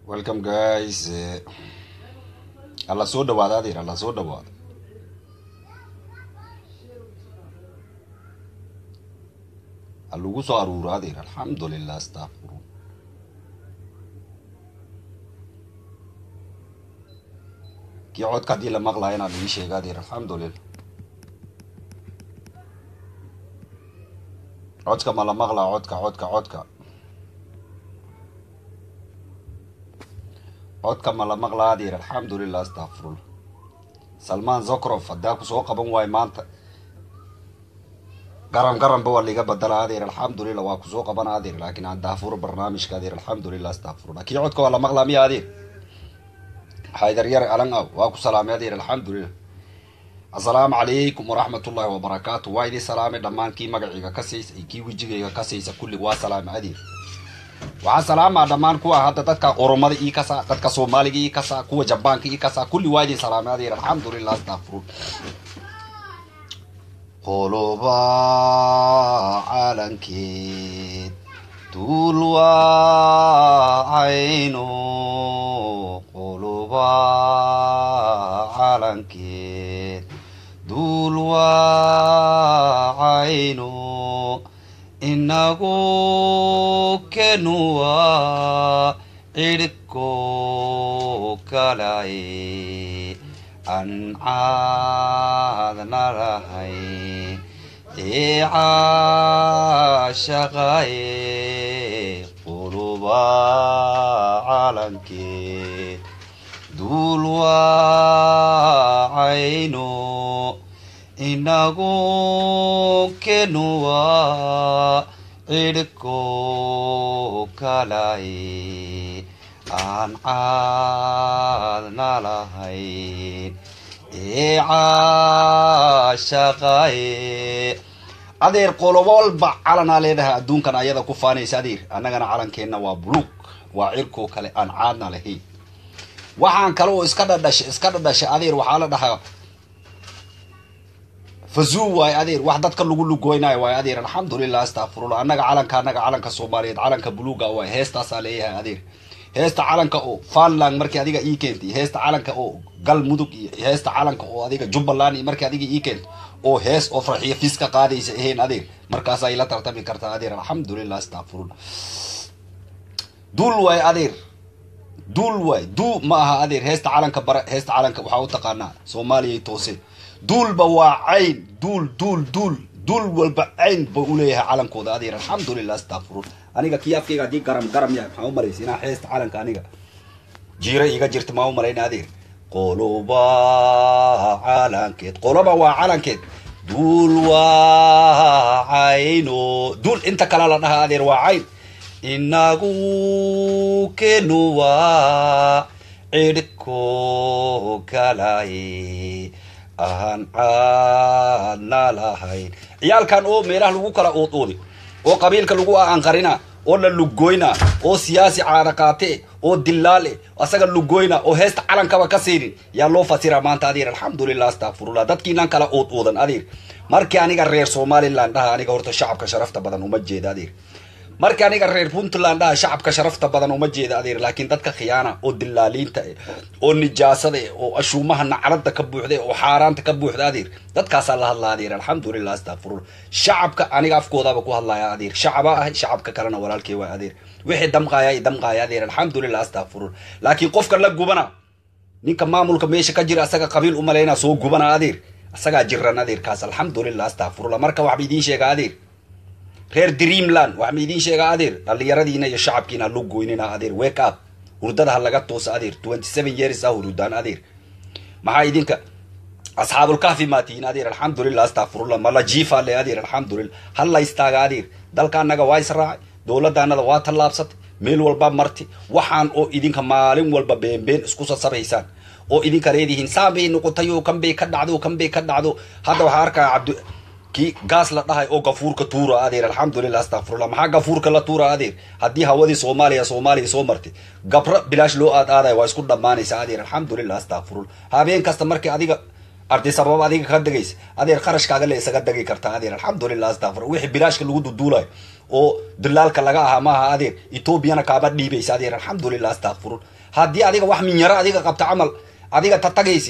welcome guys alla soo dhawaada adeer alla soo dhawaada halagu soo aruuro adeer alxamdulilah astaqfiru kii codka haddii la maqlaya inaan ii sheega adeer alxamdulilah codka ma la maqlaa codka codka codka codka ma la maqlaa adeer alxamdulilah astaqfirullah salmaan zokrof haddaa ku soo qaban waayo maanta garan garanba waa liga badala adeer alxamdulilah waa kusoo qabana adeer laakiin aan daafuro barnaamijka adeer alxamdulilah astaqfirullah kii codka waa la maqlaa miya adeer haydar yar alan aw waa ku salaamay adeer alxamdulilah assalaamu calaykum waraxmat ullahi wabarakaatu waa idin salaamay dhammaan kii magaciiga ka saysa iyo kii wejigayga ka saysa kulli waa salaamay adeer waxaa salaamaa dhammaan kuwa hadda dadka oromada ii kasaa dadka soomaaliga ii kasaa kuwa jabaanka ii kasaa kulli waa idin salaamay adeer alxamdulilah astaqfirun qoloba calankeed duul waa cayno qoloba calankeed duul waa cayno inagu kenuwa cidhko kalay an caadna lahayn ee caashaqaye quluba calankeed duul waa cayno inagu kenuwa cidhko kalay aan caadna lahayn ee caashaqaye adeer qolobo walba calanaa leedahay adduunkan ayada ku faanaysa adeer annagana calankeenna waa buluug waa cirkoo kale aan caadna lahayn waxaan kale oo iska dhadhashay iska dhadhashay adeer waxaa la dhahaa fazuu waayo adeer wax dadka lagu lugoynayo waayo adeer alxamdulilah astaqfirullah annaga calanka annaga calanka soomaaliyeed calanka buluuga waay heestaasaa leeyahay adeer heesta calanka oo funland markii adiga ii keentay heesta calanka oo galmudug iyo heesta calanka oo adiga jubbaland iyo markii adiga ii keento oo hees oo farxiyo fis ka qaadaysa ahayn adeer markaasaa ila tartami kartaa adeer alxamdulilah astaqfirullah duul waay adeer duul waay duu ma aha adeer heesta calanka bara heesta calanka waxaa u taqaanaa soomaaliyay toose duulba waa cayn duul duul duul duul walba cayn ba uleeyahay calankooda adeer alxamdulilah astaqfirun aniga kii afkayga haddii garam garam yahay maxaa u malaysa inaa heesta calanka aniga jiira iga jirta maa u malayna adeer qoloba calankeed qoloba waa calankeed duul waa cayno duul inta kale la dhaha adeer waa cayn inagu kenuwa cidhko kalay aan caadna lahayn ciyaalkan oo meelaha lagu kala ood-oodi oo qabiilka lagu aanqarina oo la lugoyna oo siyaasi caanaqaate oo dilaale asaga lugoyna oo heesta calankaba ka siinin yaa loo fasira maanta adeer alxamdulilah astaqfirullah dadkiinan kala ood oodan adeer markii aniga reer somaliland dhaha aniga horta shacabka sharafta badan uma jeeda adeer markii aniga reer puntland dhaha shacabka sharafta badan uma jeeda adeer laakiin dadka khiyaana oo dilaaliinta eh oo nijaasada eh oo ashuumaha nacrada ka buuxda oo xaaraanta ka buuxda adeer dadkaasaa la hadlaa adeer alxamdulilah astaqfirullah shacabka aniga afkoodaba ku hadlaya adeer shacaba ah shacabka kalena walaalkey waa adeer wixii damqaaya i damqaaya adeer alxamdulilah astaqfirullah laakiin qofka la gubana ninka maamulka meesha ka jira asaga qabiil umalayna soo gubana adeer asagaa jiran adeerkaas alxamdulilah astaqfirullah marka waxba idiin sheega adeer reer dreamland wax ma idiin sheegaa adeer dhallinyaradiina iyo shacabkiina lu goynina adeer wake up hurdada ha laga toosa adeer twenty seven years ah hurudaan adeer maxaa idinka asxaabulkahfi maa tihiin adeer alxamdulilah astaqfirullah mala jiifa le adeer alxamdulilah halla istaaga adeer dalka annaga waa israacay dowladda annada waa tallaabsatay meel walba marti waxaan oo idinka maalin walba beenbeen isku sasabaysaan oo idinka leedihiin saan bay noqotay oo kan bay ka dhacdo kan bay ka dhacdo hadda waxaa arkaya cabdi kii gaas la dhahay oo gafuurka tuura adeer alxamdulilah astaqfirullah maxaa gafuurka la tuura adeer haddii hawadii soomaaliya soomaaliya soo martay gabra bilaash loo aad aadaya waa isku dhammaanaysa adeer alxamdulilah astaqfirullah habeen kasta markii adiga arday sabab adiga ka degaysa adeer qarashkaaga le isaga degi kartaa adeer alxamdulilah astaqfir wixii bilaashka lagu duduulayo oo dilaalka laga ahaa maaha adeer etoobiyana kaaba dhiibaysa adeer alxamdulilah astaqfirun haddii adiga wax minyaro adiga qabta camal adiga tatagaysi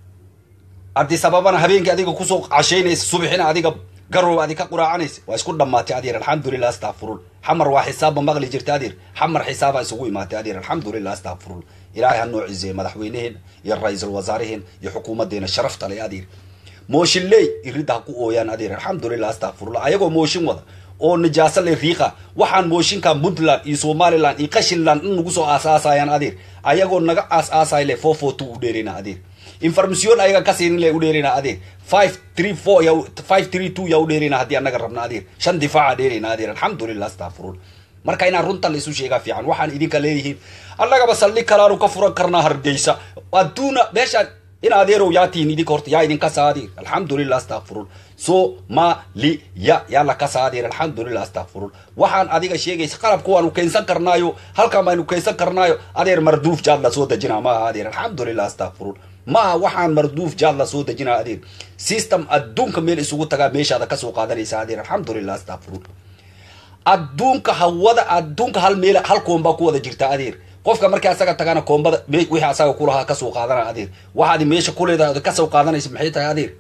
adi sababana habeenkii adiga kusoo cashaynaysa subxina adiga garoob adi ka quraacanaysa waa isku dhammaatay adeer alxamdulilah astaqfirul xamar waa xisaabba maqli jirta adeer xamar xisaaba isugu imaatay adeer alxamdulilah astaqfirul ilaahay ha noo cizeeye madaxweyneheen iyo ra-iisul wasaareheen iyo xukuumadeena sharafta le adeer mooshinley iridda ha ku ooyaan adeer alxamdulilah astaqfirullah ayagoo mooshin wada oo nijaaso le riiqa waxaan mooshinka puntland iyo somaliland iyo qashinland in nagu soo aasaasayaan adeer ayagoo naga aas aasay le four four two u dheerina adeer information ayaga ka siinin le u dheerina adeer five three four ya five three two yaa u dheerina haddii annaga rabna adeer shan difaaca dheerina adeer alxamdulilah astaqfirullah marka inaan runta la isu sheegaa fiican waxaan idinka leeyihiin annagaba saldhig kalaanu ka furan karnaa hargeysa adduuna meeshaan in adeerow yaa tihin idinka horta yaa idinka saadir alxamdulilah astaqfirul somaliya yaa laka saadir alxamdulilah astaqfirul waxaan adiga sheegaysa qalabka waanu keensan karnaayo halkan baynu keensan karnaayo adeer marduuf jaad la soo dejinaa maaha adeer alxamdulilah astaqfirul maaha waxaan marduuf jaad la soo dejinaa adeer system adduunka meel isugu tagaa meeshaada kasoo qaadanaysa adeer alxamdulilah astaqfirul adduunka hawada adduunka hal meel hal koombaa ku wada jirta adeer qofka markii asaga tagana koombada wixii asaga kulahaa kasoo qaadana adeer waxaad meesha ku leedahay od kasoo qaadanaysa maxay tahay adeer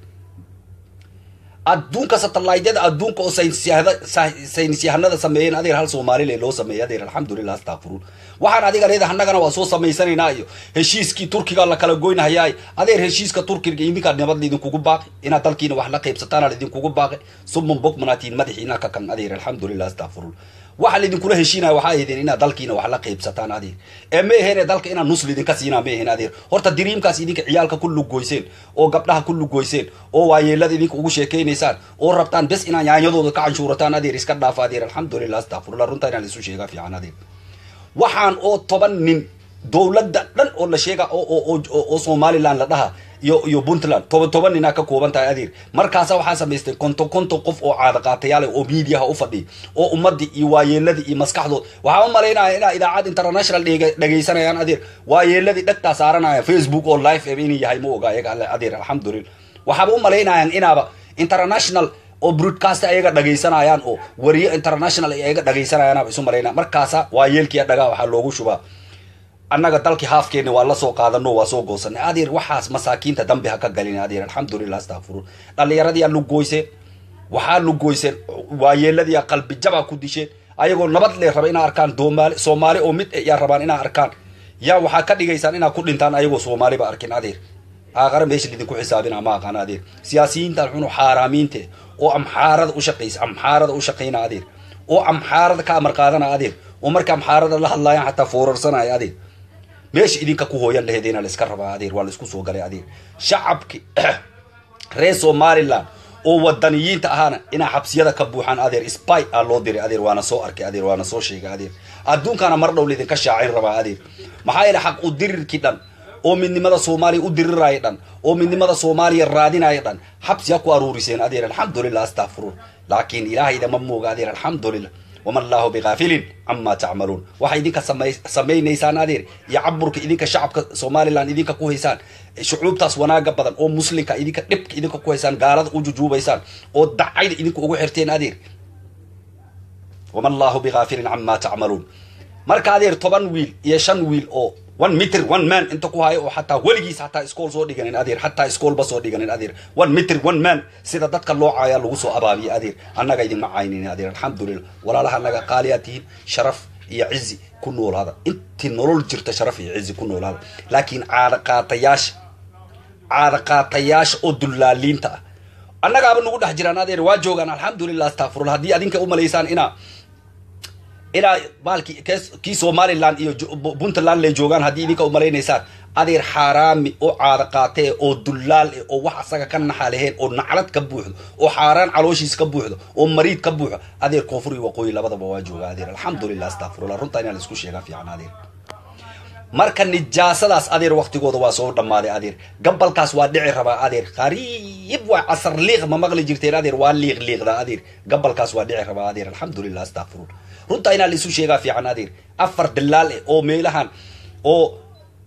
adduunka satellaydyada adduunka oo saynisyahanada sameeyeen adeer hal soomaalile loo sameeyay adeer alxamdulilah astaqfirun waxaan adiga leedahay annagana waa soo samaysanaynaa iyo heshiiskii turkiga la kala goynahayaay adeer heshiiska turkiga idinkaa nabad laidinkugu baaqi inaad dalkiina wax la qaybsataana laidinkugu baaqi suman bogmanaatiin madaxiina ka kan adeer alxamdulilah astaqfirun waxa laidinkula heshiinaya waxaa ahaydeen inaad dalkiina wax la qaybsataan adeer ee ma aheen dalka inaad nus laidinka siinaa ma aheen adeer horta diriimkaas idinka ciyaalka ku lugoyseen oo gabdhaha ku lugoyseen oo waayeelada idinka ugu sheekaynaysaan oo rabtaan bes inaad yaanyadooda ka canshuurataan adeer iska dhaafa adeer alxamdulilah astaqfirullah runta inaan isu sheegaa fiican adeer waxaan oo toban nin dowladda dhan oo la sheega oo somaliland la dhaha iyo iyo puntland toban toban ninaa ka kooban tahay adeer markaasa waxaa samaystay konton konton qof oo caada qaatayaale oo miidiyaha u fadhiya oo ummadii iyo waayeeladii iyo maskaxdood waxaa u malaynaya inaa idaacad international dhegaysanayaan adeer waayeeladii dhegtaa saaranaya facebook oo live inuu yahay ma oga ayaga adeer alxamdulillah waxaaba u malaynayaan inaaba international oo broadcast ayaga dhagaysanayaan oo wariyo international ay ayaga dhagaysanayaan isu malaynaya markaasa waayeelkiia dhagaa waxaa loogu shubaa annaga dalkii haafkeena waa lasoo qaadano waa soo goosanay adeer waxaas masaakiinta dambi ha ka galin adeer alxamdulilah astaqfirun dhallinyaradii aa lugoyseen waxaa lugoyseen waayeeladii aa qalbi jabaa ku disheen ayagoo nabad lee raba inaa arkaan doomaali soomaali oo mid yaa rabaan inaa arkaan yaa waxaa ka dhigaysaan inaa ku dhintaan ayagoo soomaaliba arkin adeer aaqara meesha lidinku xisaabina ma aqaana adeer siyaasiyiintan xunu xaaraamiinte oo amxaarada u shaqaysa amxaarada u shaqayna adeer oo amxaarada ka amar qaadana adeer oo marka amxaarada la hadlaayaan xataa foorarsanaya adeer meesha idinka ku hooyan laheedina la iska rabaa adeer waa la isku soo galay adeer shacabki reer somaliland oo wadaniyiinta ahaana inaa xabsiyada ka buuxaan adeer spy a loo diray adeer waana soo arkay adeer waana soo sheegay adeer adduunkana mar dhow laidinka shaacin rabaa adeer maxaa yeele xaq u dirirkii dhan oo midnimada soomaaliya u diriraayo dhan oo midnimada soomaaliya raadinayo dhan xabsi ha ku aruuriseen adeer alxamdulilah astaqfirun laakiin ilaahayda ma mooga adeer alxamdulilah wama allahu bigaafilin cama tacmaluun waxay idinka samaynaysaan adeer iyo caburka idinka shacabka somaliland idinka ku haysaan shucuubtaas wanaaga badan oo muslimka idinka dhibka idinka ku haysaan gaalada u jujuubaysaan oo dacayda idinka ugu xirteen adeer wama allahu bigaafilin cama tacmaluun marka adeer toban wiil iyo shan wiil oo one meter one man inta ku hayo oo xataa weligiis xataa iskool soo dhiganin adeer xataa iskoolba soo dhiganin adeer one meter one man sida dadka loo caaya lagu soo abaabiya adeer annaga idinma caynin adeer alxamdulilah walaalaha annaga qaaliyaa tihiin sharaf iyo cizi ku noolaada intii nolol jirta sharaf iyo cizi ku noolaada laakiin caada qaatayaasha caada qaatayaasha oo dullaaliinta ah annagaaba nagu dhex jiraan adeer waa joogaan alxamdulilah astaqfirullah haddii adinka umalaysaan inaa inaa baalki kii somaliland iyo puntland le joogaan haddii idinka umalaynaysaan adeer xaaraami oo caada qaatee oo dullaal eh oo wax asaga ka naxa leheen oo naclad ka buuxdo oo xaaraan calooshiis ka buuxdo oo mariid ka buuxdo adeer koonfur iyo waqooyi labadaba waa jooga adeer alxamdulilah astaqfirullah runtaa inaa la isku sheegaa fiican adeer marka nijaasadaas adeer waktigooda waa soo dhammaaday adeer gabalkaas waa dhici rabaa adeer qariib waa casar liiq ma maqli jirteen adeer waa liiq liiqda adeer gabalkaas waa dhici rabaa adeer alxamdulilah astaqfirullah runtaa inaa laisu sheegaa fiican adeer afar dilaal eh oo meelahan oo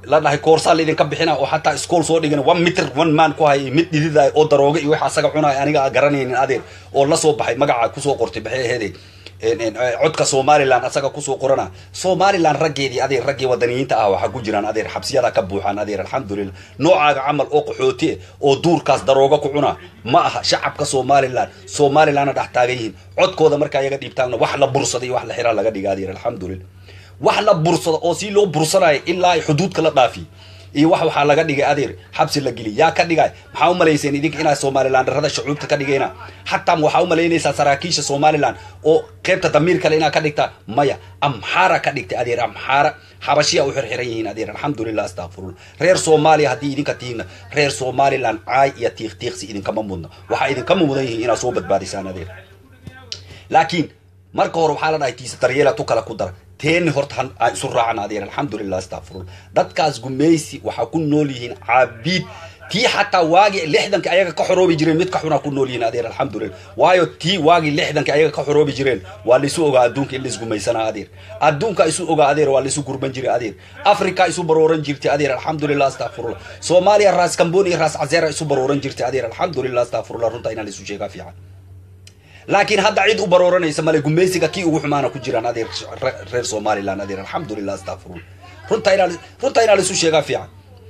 la dhahay koorsaa laidinka bixina oo xataa iskool soo dhigan one mitr one man ku hay mid dhididay oo darooga iyo wax asaga cunay aniga garanaynin adeer oo la soo baxay magaca kusoo qortay baxay aheeday codka somalilan asaga kusoo qorana somalilan raggeedii adeer raggii wadaniyiinta ah waxaa ku jiraan adeer xabsiyada ka buuxaan adeer alxamdulilah noocaaga camal oo qaxooti oo duurkaas darooga ku cuna ma aha shacabka somalilan somalilanna dhex taagan yihiin codkooda markaa iyaga dhiibtaanna wax la bursada iyo wax la xiraa laga dhiga adeer alxamdulilah wax la bursado oo si loo bursanayo ilaa ay xuduudka la dhaafiy iyo wax waxaa laga dhigay adeer xabsi la geliy yaa ka dhigay maxaa umalayseen idinka inaa somalilan dharada shucuubta ka dhigayna xataa waxaa umalaynaysaa saraakiisha somalilan oo qeybta damiir kale inaa ka dhigta maya amxaara ka dhigtay adeer amxaara xabashiya u xirxiran yihiin adeer alxamdulilah astaqfirullah reer soomaaliya haddii idinka tihiinna reer somalilan caay iyo tiiq tiiqsi idinkama mudna waxaa idinkama mudan yihiin inaad soo badbaadisaan adeer laakiin marka hore waxaa la dhahay tiisa daryeela tu kale ku dara teeni horta aan isu raacan adeer alxamdulilah astaqfirullah dadkaas gumaysi waxaa ku nool yihiin caabiid tii xataa waagii lixdanka ayaga ka xoroobi jireen mid ka xunaa ku nool yihiin adeer alxamdulilah waayo tii waagii lixdanka ayaga ka xoroobi jireen waa laisu ogaa adduunka in laisgumaysanaa adeer adduunka isu ogaa adeer waa laisu gurban jiray adeer africa isu barooran jirtay adeer alxamdulilah astaqfirullah soomaaliya raas kamboon iyo raas cazeera isu barooran jirtay adeer alxamdulilah astaqfirullah runta inaa laisu sheegaa fiican laakiin hadda cid u barooranaysa male gumaysiga kii ugu xumaana ku jiraan adeer reer somalilan adeer alxamdulilah astaqfirullah runta inaa runta inaa laisu sheegaa fiican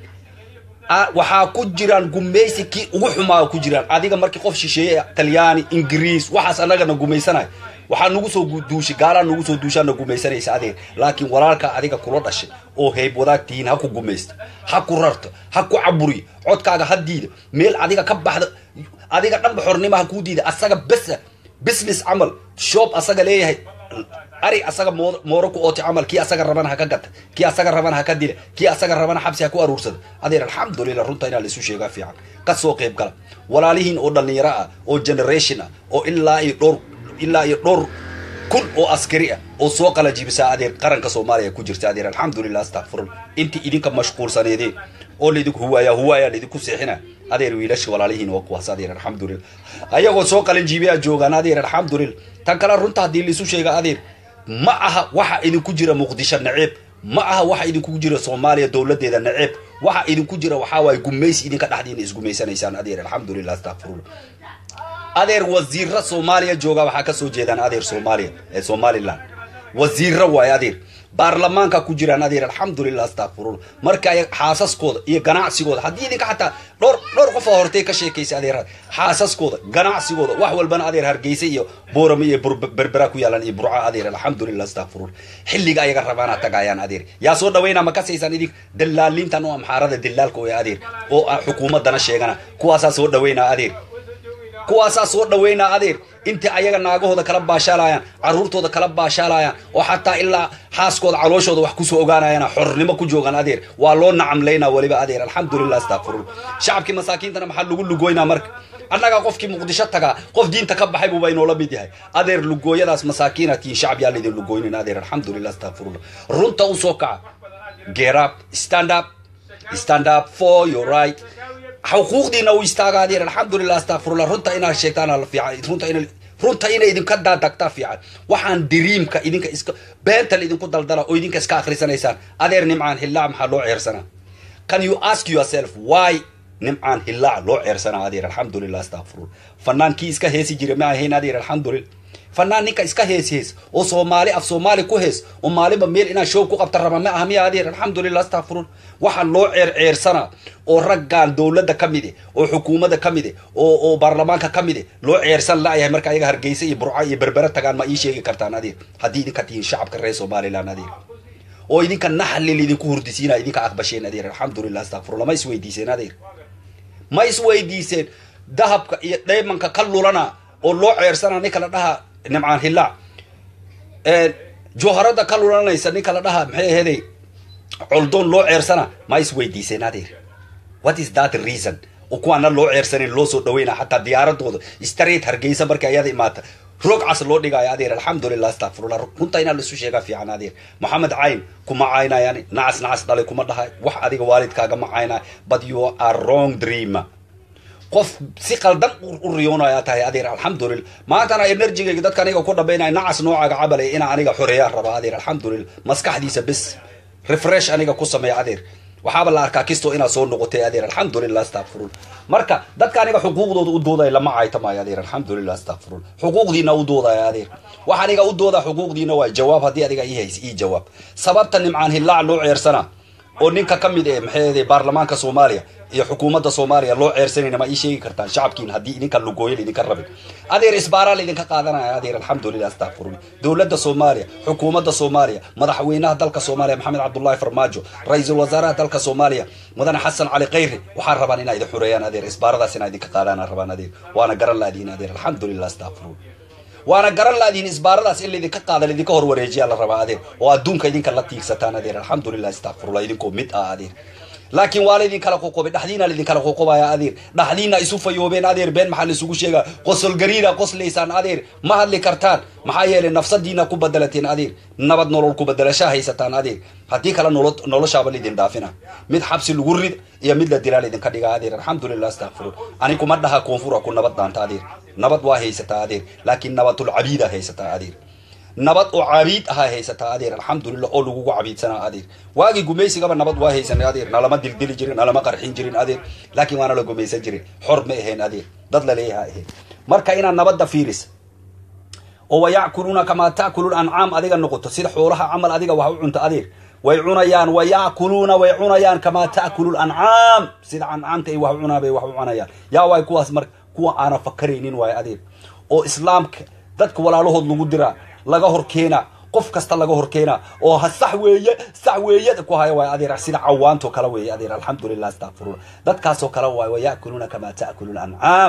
waxaa ku jiraan gumaysi kii ugu xumaa ku jiraan adiga markii qof shisheeye talyaani ingiriis waxaas annagana gumaysanay waxaa nagu soo duushay gaalaa nagu soo duushaana gumaysanaysa adeer laakiin walaalkaa adiga kula dhashay oo hayb wadaag tihiin ha ku gumaysta ha ku rarto ha ku caburiyo codkaaga ha diida meel adiga ka baxda adiga dhanba xornima ha kuu diida asaga besa business camal shop asaga leeyahay ari asaga mooro ku ooti camal kii asaga rabana ha ka gata kii asaga rabana ha ka dila kii asaga rabana xabsi ha ku aruursada adeer alxamdulilah runta inaa laisu sheegaa fiican ka soo qayb gala walaalihiin oo dhalinyaro ah oo generation ah oo ilaa iyo dhowr ilaa iyo dhowr kun oo askari ah oo soo qalajibisaa adeer qaranka soomaaliya ku jirta adeer alxamdulilah astaqfirullah intii idinka mashquulsaneedeen oo laidinku huwaaya huwaaya laidinku seexina adeer wiilasha walaalihiin waa kuwaas adeer alxamdulilah ayagoo soo qalinjiibiyaa joogaan adeer alxamdulilah tan kale runta haddii laisu sheega adeer ma aha waxa idinku jira muqdisho naceeb ma aha waxa idinku jira soomaaliya dowladeeda naceeb waxa idinku jira waxaa waaye gumaysi idinka dhexdiina isgumaysanaysaan adeer alxamdulilah astaqfirullah adeer wasiira soomaaliya jooga waxaa kasoo jeedaan adeer soomaaliya ee somalilan wasiira waaye adeer baarlamaanka ku jiraan adeer alxamdulilah astaqfirullah marka ay xaasaskooda iyo ganacsigooda haddii idinka xataa dhowr dhowr qof oo hortay ka sheekaysa adeer xaasaskooda ganacsigooda wax walbana adeer hargeysa iyo boorame iyo berbera ku yaalan iyo burca adeer alxamdulilah astaqfirullah xilliga ayaga rabaana tagaayaan adeer yaa soo dhawayna ma kasaysaan idink dalaaliintan oo amxaarada dilaalka oo adeer oo xukuumadana sheegana kuwaasaa soo dhawaynaa adeer kuwaasaa soo dhaweynaa adeer intii ayaga naagahooda kala baashaalayaan caruurtooda kala baashaalayaan oo xataa ilaa xaaskooda calooshooda wax kusoo ogaanayaan xornimo ku joogaan adeer waa loo nacamlaynaa weliba adeer alxamdulilah astaqfirullah shacabkii masaakiintana maxaa lagu lugoynaa marka annagaa qofkii muqdisho tagaa qof diinta ka baxay buuba inoola mid yahay adeer lugooyadaas masaakiina tihiin shacab yaa laydin lugooynin adeer alxamdulilah astaqfirullah runta u soo kaca get up stand up stand up for your right xuquuqdiina u istaaga adeer alxamdulilah astaqfirullah runta inaad sheegtaan fiican runta ina runta inay idinka daadagtaa fiican waxaan diriimka idinka iska beenta idinku daldala oo idinka iska akhrisanaysaan adeer nimcaan hillaac maxaa loo ceersanaa can you ask yourself why nimcaan hillaac loo ceersanaa adeer alxamdulilah astaqfirullah fanaankii iska heesi jiray ma ahayn adeer alxamdulilah fanaan ninka iska hees hees oo soomaali af soomaali ku hees oo maalinba meel inaa show ku qabta raba ma aha miya adeer alxamdulilah astaqfirullah waxaa loo ceerceersanaa oo raggaan dowladda ka mide oo xukuumadda ka mide oo oo baarlamaanka ka mide loo ceersan la'yahay marka ayaga hargeysa iyo burca iyo berbera tagaan ma ii sheegi kartaan adeer haddii idinka tihiin shacabka reer somalilan adeer oo idinka naxlil idinku hurdisiina idinka aqbasheen adeer alxamdulilah astaqfirullah ma isweydiiseen adeer ma isweydiiseen dahabka iyo dhaymanka ka lulana oo loo ceersanaa ninka la dhaha nimcaan hillaac jooharada ka lulanaysa ninka la dhaha maxay aheeday coldoon loo ceersana ma isweydiiseen adeer what is that reason oo kuwaana loo ceersanin loo soo dhaweyna xataa diyaaradooda straight hargeysa markay ayada imaata roog cas loo dhigaayo adeer alxamdulilah astaqfirullah runta inaa laisu sheegaa fiican adeer maxamed cayn kuma caynayaan nacas nacas dhalay kuma dhahay wax adiga waalidkaaga ma caynay but you are wrong dreamer qof si qaldan u riyoonayaa tahay adeer alxamdulilah maantana enerjigayga dadka aniga ku dhabaynaya nacas noocaaga cabalay inaa aniga xoreeyaan raba adeer alxamdulilah maskaxdiisa bes refresh aniga ku sameeya adeer waxaaba la arkaa kisto inaad soo noqotay adeer alxamdulilah astaqfirun marka dadka aniga xuquuqdooda u doodaya lama caytamaayo adeer alxamdulilah astaqfirun xuquuqdiina u doodaya adeer wax aniga u dooda xuquuqdiina waay jawaab haddii adiga ii haysa ii jawaab sababta nimcaan hillaac loo ceersana oo ninka ka mid eh maxay baarlamaanka soomaaliya iyo xukuumadda soomaaliya loo ceersanayna ma ii sheegi kartaan shacabkiin haddii idinka lugooyo idinka rabin adeer isbaaraa laydinka qaadanaya adeer alxamdulilah astaqfirun dowladda soomaaliya xukuumadda soomaaliya madaxweynaha dalka soomaaliya maxamed cabdullaahi farmaajo ra-iisul wasaaraha dalka soomaaliya mudane xasan cali khayri waxaa rabaan inaa idin xureeyaan adeer isbaaradaas inaa idinka qaadaan rabaan adeer waana garan laadiin adeer alxamdulilah astaqfirun waana garan laadiin isbaaradaas in laydinka qaada laydinka horwareejiyaa la rabaa adeer oo adduunka idinka la tiigsataan adeer alxamdulilah astaqfirullah idinkoo mid ah adeer laakiin waa laydin kala qoqobay dhaxdiina laydin kala qoqobaya adeer dhaxdiina isu fayoobeen adeer been maxaa laisugu sheegaa qosol gariira qoslaysaan adeer ma hadli kartaan maxaa yeelay nafsadiina ku badalateen adeer nabad nolol ku badalashaa haysataan adeer haddii kale nolo noloshaaba laydin dhaafina mid xabsi lagu rid iyo mid la dilaa laydinka dhigaa adeer alxamdulilah astaqfirun ani kuma dhaha koonfura ku nabad daanta adeer nabad waa haysataa adeer laakiin nabadul cabiida haysataa adeer nabad oo cabiid ahaa haysataa adeer alxamdulilah oo lagugu cabiidsanaa adeer waagii gumaysigaba nabad waa haysanay adeer nalama dildili jirin nalama qarxin jirin adeer laakiin waana la gumaysan jirin xor ma ahayn adeer dad laleeyaha ahayn marka inaad nabadda fiiris oo wayackuluna kamaa ta'kulu ancaam adiga noqoto sida xoolaha camal adiga wax u cunta adeer way cunayaan wayackuluna way cunayaan kamaa ta'kulu ancaam sida ancaamta ay wax u cunaa bay wax u cunayaan yaa waay kuwaas marka kuwa aana fakaraynin waay adeer oo islaamka dadka walaalahood lagu diraa laga hor keenaa qof kasta laga hor keenaa oo ha sax weeye sax weeyada ku haya waay adeer sida cawaanto kale weeye adeer alxamdulilah astaqfirullah dadkaasoo kale waay waya'kuluuna kamaa ta'kulu lancaam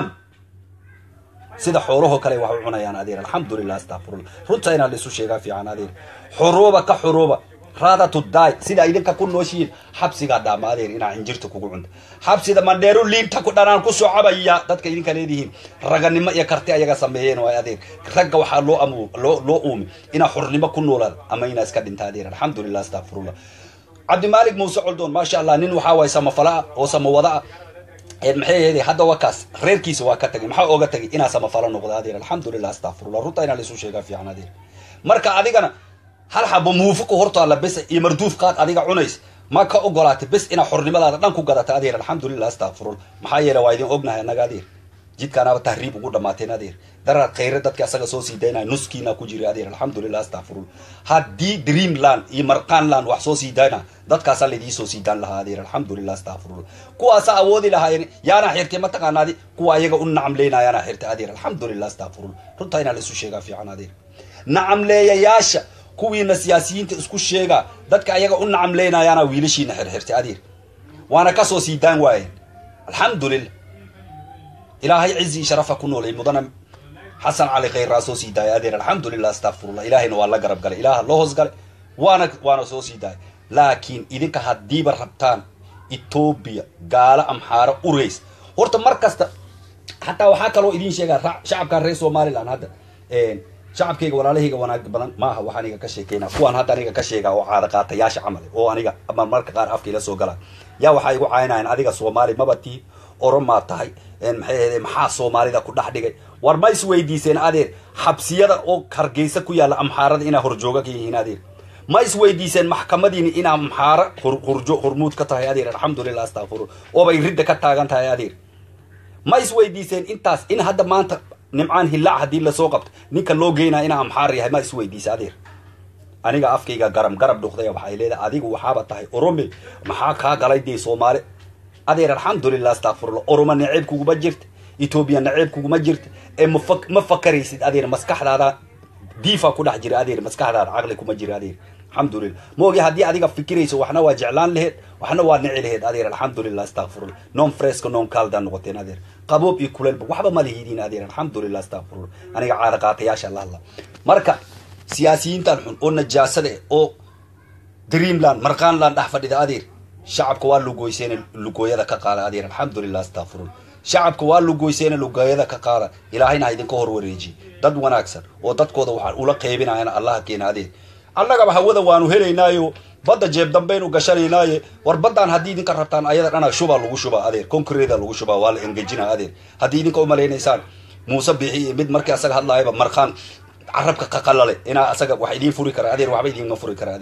sida xoolahoo kale wax u cunayaan adeer alxamdulilah astaqfirullah runta inaa laisu sheegaa fiican adeer xuruuba ka xuruuba raadatu daay sida idinka ku nooshihiin xabsigaa dhaama adeer inaa injirta kugu cunta xabsida mandheeru liinta ku dhanaan ku socabaya dadka idinka leedihiin raganimo iyo karti ayaga sameeyeen waay adeer ragga waxaa loo am loo loo uumi inaa xurnimo ku noolaad ama inaa iska dhinta adeer alxamdulilah astaqfirullah cabdimaalik muuse coldoon maasha allah nin waxaa waay samafala oo samawada ah maxay ahayd hadda waa kaas reerkiisa waa ka tagay maxaa oga tagay inaa samafalo noqda adeer alxamdulilah astaqfirullah runta inaa laisu sheegaa fiican adeer marka adigana hal xabo muufuka hortaalla bes iyo marduuf qaad adiga cunays ma ka ogolaatay bes inaa xornimadaada dhan ku gadata adeer alxamdulilah astaqfirullah maxaa yeele waa idin ognahay annaga adeer jidkaanaaba tahriib ugu dhamaateen adeer daraad khayre dadka asaga soo sii daynaya nuskiina ku jira adeer alxamdulilah astaqfirullah haddii dreamland iyo marqaanland wax soo sii dayna dadkaasaa laydii soo sii daan lahaa adeer alxamdulilah astaqfirullah kuwaasaa awoodi lahaayeen yaana xirtay ma taqaanaadi kuwa ayaga u nacamleynaa yaana xirtay adeer alxamdulilah astaqfirullah runtaa inaa laisu sheegaa fiican adeer nacamleeyayaasha kuwiina siyaasiyiinta isku sheegaa dadka ayaga u nacamleynayaana wiilashiina xirxirtay adeer waana kasoo sii daan waayeen alxamdulilah ilaahay cizi sharafa ku noolay mudana xasan cali khayraa soo sii daayay adeer alxamdulilah astaqfirullah ilaahayna waa la garab galay ilaaha loo hoos galay waana waana soo sii daayay laakiin idinka haddiiba rabtaan etoobiya gaalo amxaaro urays horta mar kasta xataa waxaa kaloo idin sheegaa shacabkan reer somaliland hadda shacabkayga walaalahayga wanaag badan maaha wax aniga ka sheekeyna kuwaan hadda aniga ka sheegaa oo caada qaatayaasha camal oo aniga ama marka qaar afka ila soo galaan yaa waxaa igu caayinayan adiga soomaali maba tii oromaa tahay maxay ahde maxaa soomaalida ku dhex dhigay war ma isweydiiseen adeer xabsiyada oo hargeysa ku yaalla amxaarada inaa horjooga ka yihiin adeer ma isweydiiseen maxkamadiini inaa amxaaro hurjo hormuud ka tahay adeer alxamdulilah astaqfiru oobay ridda ka taagan tahay adeer ma isweydiiseen intaas in hadda maanta nimcaan hillaac haddii lasoo qabto ninka loo geynaya inaa amxaar yahay ma isweydiisa adeer aniga afkayga garam garab dhuqday waxay leedahay adigu waxaaba tahay orome maxaa kaa galay dee soomaali adeer alxamdulilah astaqfirullah oroma naceeb kuguma jirta etoobiya naceeb kuguma jirta ee maf ma fakaraysid adeer maskaxdaada diifa ku dhex jira adeer maskaxdaada caqli kuma jira adeer alxamdulilah moogi haddii adiga fikirayso waxna waa jeclaan laheed waxna waa nici laheed adeer alxamdulilah astaqfirullah non fresco non calda noqoteen adeer qaboob iyo kuleelba waxba ma lihidiin adeer alxamdulilah astaqfirullah aniga caada qaatayaasha la hadla marka siyaasiyiintan xun oo najaasada oo dreamland marqaanland dhex fadhida adeer shacabka waa lugoyseen lugooyada ka qaada adeer alxamdulilah astaqfirullah shacabka waa lugoyseen lugooyada ka qaada ilaahayna ha idinka hor wareejiye dad wanaagsan oo dadkooda waxaan ula qeybinayana allaha keena adeer annagaba hawada waanu helaynaayo badda jeeb dambaynu gashanaynaaye war baddaan haddii idinka rabtaan ayada dhana shubaa lagu shubaa adeer concreta lagu shubaa waa la engejina adeer haddii idinka umalaynaysaan muuse bixi iyo mid markii asaga hadlaayaba marqaan carabka qaqalale inaa asaga wax idiin furi kara adeer waxba idiinma furi kara adeer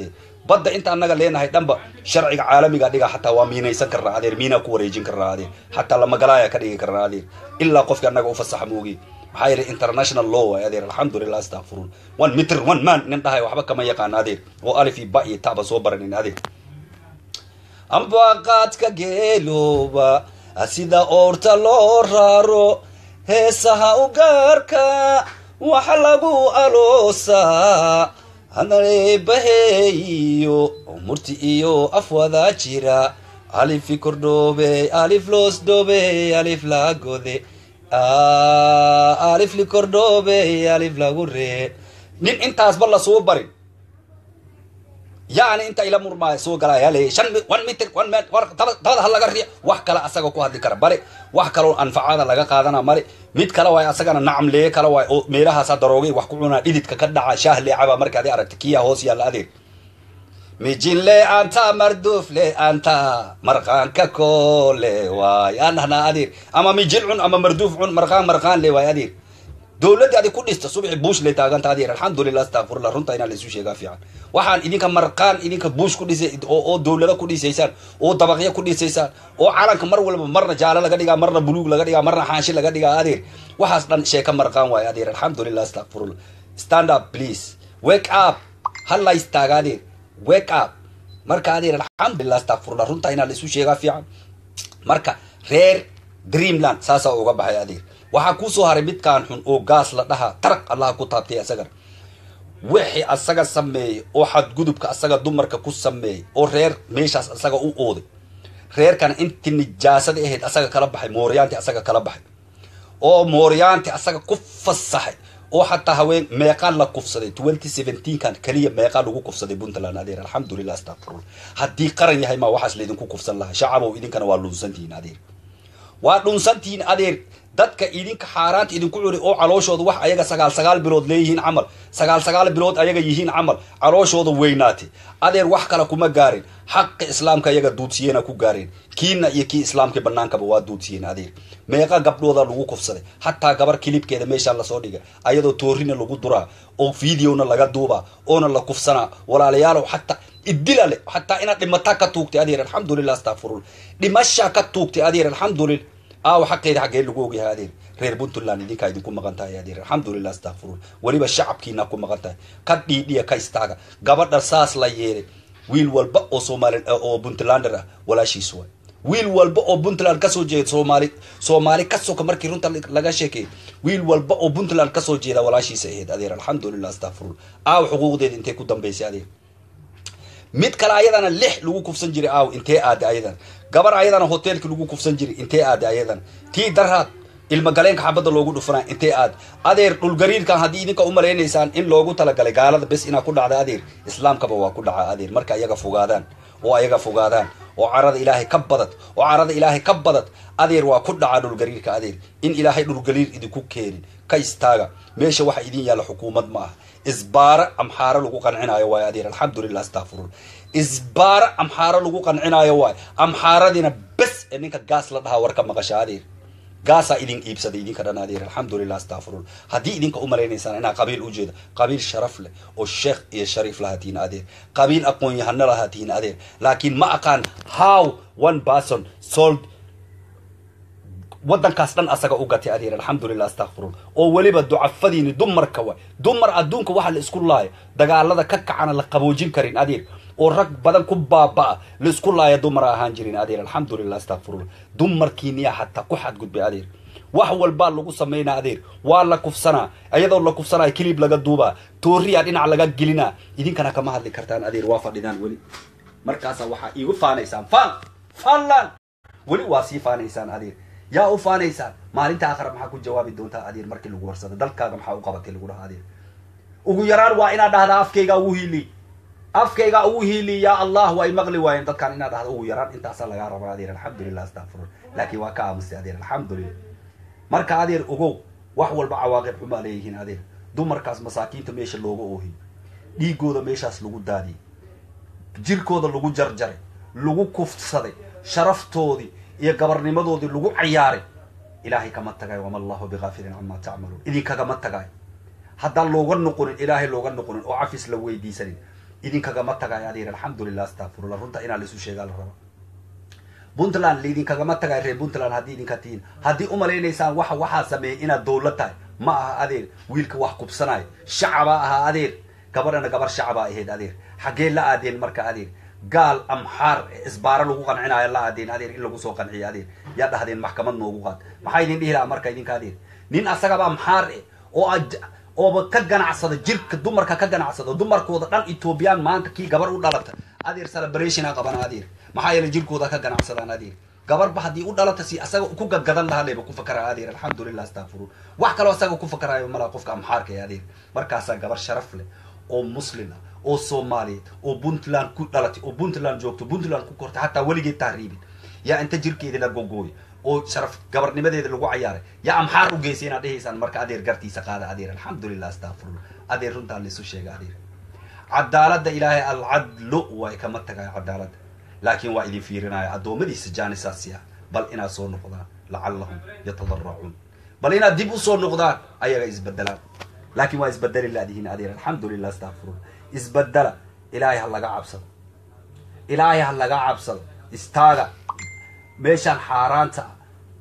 badda inta annaga leenahay dhanba sharciga caalamiga dhiga xataa waa miinaysan karnaa adeer miinaa ku wareejin karnaa adeer xataa lamagalaaya ka dhigi karnaa adeer ilaa qofki annaga ufasaxa moogi maxaa yeelay international law waay adeer alxamdulilah astaqfirun one meter one man nin dhahay waxba kama yaqaana adeer oo alif iyo ba iyo taba soo baranin adeer ambaqaadka geelooba sida oorta loo raaro heesaha u gaarka waxa lagu aloosaa hanareebaheeyo murti iyo afwada jira alifi kordhoobe alif loos dhoobe alif lagode alif likordhoobe alif lagu ree nin intaasba lasoo barin yani inta ila murmaaya soo galaya leeyahy shan one meter one man dabada ha laga riya wax kale asaga ku hadli kara bale wax kaloo anfacada laga qaadana male mid kale waay asagana nacam lee kale waay oo meelahaasa daroogay wax ku cunaa dhididka ka dhaca shaah leecaba marka adi aragta kiya hoos yaalla adeer mijin le anta marduuf le anta marqaanka koole waay aan dhahnaa adeer ama mijin cun ama marduuf cun marqaan marqaan le waay adeer dowladdii adi ku dhista subxi buush lay taaganta adeer alxamdulilah astaqfirullah runta inaa laisu sheegaa fiican waxaan idinka marqaan idinka buush ku dhisay oo dowlada ku dhisaysaan oo dabaqyo ku dhisaysaan oo calanka mar walba marna jaalo laga dhigaa marna buluug laga dhigaa marna xaanshi laga dhigaa adeer waxaas dhan sheeka marqaan waay adeer alxamdulilah astaqfirullah stand up please wake up halla istaaga adeer wake up marka adeer alxamdulilah astaqfirullah runta inaa laisu sheegaa fiican marka reer dreamland saasaa uga baxay adeer waxaa kuusoo haray midkaan xun oo gaas la dhahaa taraq allaha ku taabtay asagana wixii asaga sameeyey oo xadgudubka asaga dumarka ku sameeyey oo reer meeshaas asaga u ooday reerkana intii nijaasada ahayd asaga kala baxay mooryaanti asaga kala baxay oo mooryaanti asaga ku fasaxay oo xataa haween meeqaan la kufsaday twenty seventeenkan keliya meeqaa lagu kufsaday puntland adeer alxamdulilah astaqfirullah haddii qaran yahay maa waxaas laydinku kufsan lahaa shacabow idinkana waa dhunsantihiin adeer waa dhunsantihiin adeer dadka idinka xaaraanta idinku curi oo calooshooda wax ayaga sagaal sagaal bilood leeyihiin camal sagaal sagaal bilood ayaga yihiin camal calooshooda weynaatay adeer wax kale kuma gaarin xaqa islaamka ayaga duudsiyena ku gaareen kiina iyo kii islaamka banaankaba waa duudsiyeen adeer meeqa gabdhooda lagu kufsaday xataa gabar kilibkeeda meeshaa lasoo dhigay ayadoo toorina lagu duraa oo videona laga duubaa oona la kufsanaa walaalayaalow xataa idila le xataa inaad dhimataa ka tuugtay adeer alxamdulilah astaqfirullah dhimashaa ka tuugtay adeer alxamdulillah aawa xaqeeda xaggee lagu ogyahay adeer reer puntland idinkaa idinku maqan tahay adeer alxamdulilah astaqfirullah weliba shacabkiina ku maqan tahay ka dhiidhiya ka istaaga gabadha saas la yeelay wiil walba oo soomaali oo puntlander ah walaashiis waay wiil walba oo puntland kasoo jeeda soomaali soomaali ka soka markii runta laga sheekeeyay wiil walba oo puntland kasoo jeeda walaashiisa ahayd adeer alxamdulilah astaqfirullah aawa xuquuqdeeda intay ku dambaysay adeer mid kale ayadana lix lagu kufsan jiray aaw intee aada ayadana gabar ayadana hoteelki lagu kufsan jiray intee aada ayadana tii daraad ilmagaleenka xabadda loogu dhufanaa intee aad adeer dhulgariirkan haddii idinka umalaynaysaan in loogu talagalay gaalada bes inaa ku dhacda adeer islaamkaba waa ku dhaca adeer marka ayaga fogaadaan oo ayaga fogaadaan oo carada ilaahay ka badad oo carada ilaahay ka badad adeer waa ku dhaca dhulgariirka adeer in ilaahay dhulgariir idinku keenin ka istaaga meesha waxa idin yaalla xukuumad ma aha isbaara amxaaro lagu qancinaayo waayo adeer alxamdulilah astaqfirullah isbaara amxaaro lagu qancinaayo waayo amxaaradina bes ee ninka gaas la dhahaa war ka maqasha adeer gaasaa idin iibsaday idinka dhan adeer alxamdulilah astaqfirullah haddii idinka umalaynaysaan inaa qabiil ujeeda qabiil sharaf leh oo sheekh iyo shariif lahaa tihiin adeer qabiil aqoon-yahano lahaa tihiin adeer laakiin ma aqaan how one person sold waddankaas dhan asaga u gatay adeer alxamdulilah astaqfirullah oo weliba ducafadiini dumarka waay dumar adduunka waxa la isku laayo dagaalada ka kacana la qaboojin karin adeer oo rag badan ku baaba-a la isku laaya dumara ahaan jirin adeer alxamdulilah astaqfirullah dumarkiiniya xataa ku xadgudbay adeer wax walbaa lagu samaynaa adeer waa la kufsanaa iyadoo la kufsanaa kilib laga duubaa tooriyaa dhinac laga gelinaa idinkana kama hadli kartaan adeer waa fadhidaan weli markaasaa waxaa iigu faanaysaan faan faanlan weli waa sii faanaysaan adeer yaa u faanaysaan maalinta aakhira maxaa ku jawaabi doontaa adeer markii lagu warsado dalkaaga maxaa u qabatay lagu dhaha adeer ugu yaraan waa inaad dhahdaa afkaygaa ugu hiiliy afkaygaa ugu hiiliy yaa allah way maqli waayeen dadkaan inaad dhahda ugu yaraan intaasaa lagaa rabaa adeer alxamdulilah astaqfirullah laakiin waa ka aamustay adeer alxamdulilah marka adeer ogow wax walba cawaaqib xumaa leeyihiin adeer dumarkaas masaakiinta meesha looga oohiy dhiigooda meeshaas lagu daadiyey jirkooda lagu jarjaray lagu kufsaday sharaftoodii iyo gabarnimadoodii lagu cayaaray ilaahay kama tagay wama allahu bikaafilin camaa tacmaluun idinkagama tagay haddaan looga noqonin ilaahay looga noqonin oo cafis la weydiisanin idinkagama tagayo adeer alxamdulilah astafurullah runta inaa laisu sheegaa la raba puntland laidinkagama tagayo reer puntland haddii idinka tihiin haddii umalaynaysaan waxa waxaa sameeyay inaad dowlad tahay ma aha adeer wiilka wax kubsanayo shacabaa ahaa adeer gabadhana gabar shacabaa ahayd adeer xaggee la aadeen marka adeer gaal amxaar isbaaro lagu qancinayo la aadeen adeer in lagu soo qanciyo adeer yaa dhahdeen maxkamad noogu qaad maxaa idin dhihi lahaa marka idinka adeer nin asagaba amxaar eh oo aj- ooba ka ganacsada jirka dumarka ka ganacsada dumarkooda dhan ethoobiyan maanta kii gabar u dhalata adeer celebration a qabana adeer maxaa yeelay jirkooda ka ganacsadaan adeer gabarba haddii u dhalata si asaga ku gadgadan lahaa leba ku fakara adeer alxamdulilah astafurun wax kaloo asaga ku fakaraayo malaa qofka amxaarka ee adeer markaasaa gabar sharaf leh oo muslim ah oo soomaaliyeed oo puntland ku dhalatay oo puntland joogto puntland ku kortay hataa weligeed tahriibin yaa inta jirkeeda la gogooy oo sharaf gabarnimadeeda lagu cayaaray yaa amxaar u geysay inaad dhehaysaan marka adeer gartiisa qaada adeer alxamdulilah astafurullah adeer runtaa laisu sheega adeer cadaaladda ilaahay alcadlo way kama tagayo cadaaladda laakiin waa idin fiirinaya addoommadiisa jaanisaasiya bal inaad soo noqdaan lacallahum yatadaracuun bal inaad dib usoo noqdaan ayaga isbedelaan laakiin waa isbedeli laadihiin adeer alxamdulilah astafurullah isbedela ilaahay ha laga cabsado ilaahay ha laga cabsado istaaga meeshaan xaaraanta ah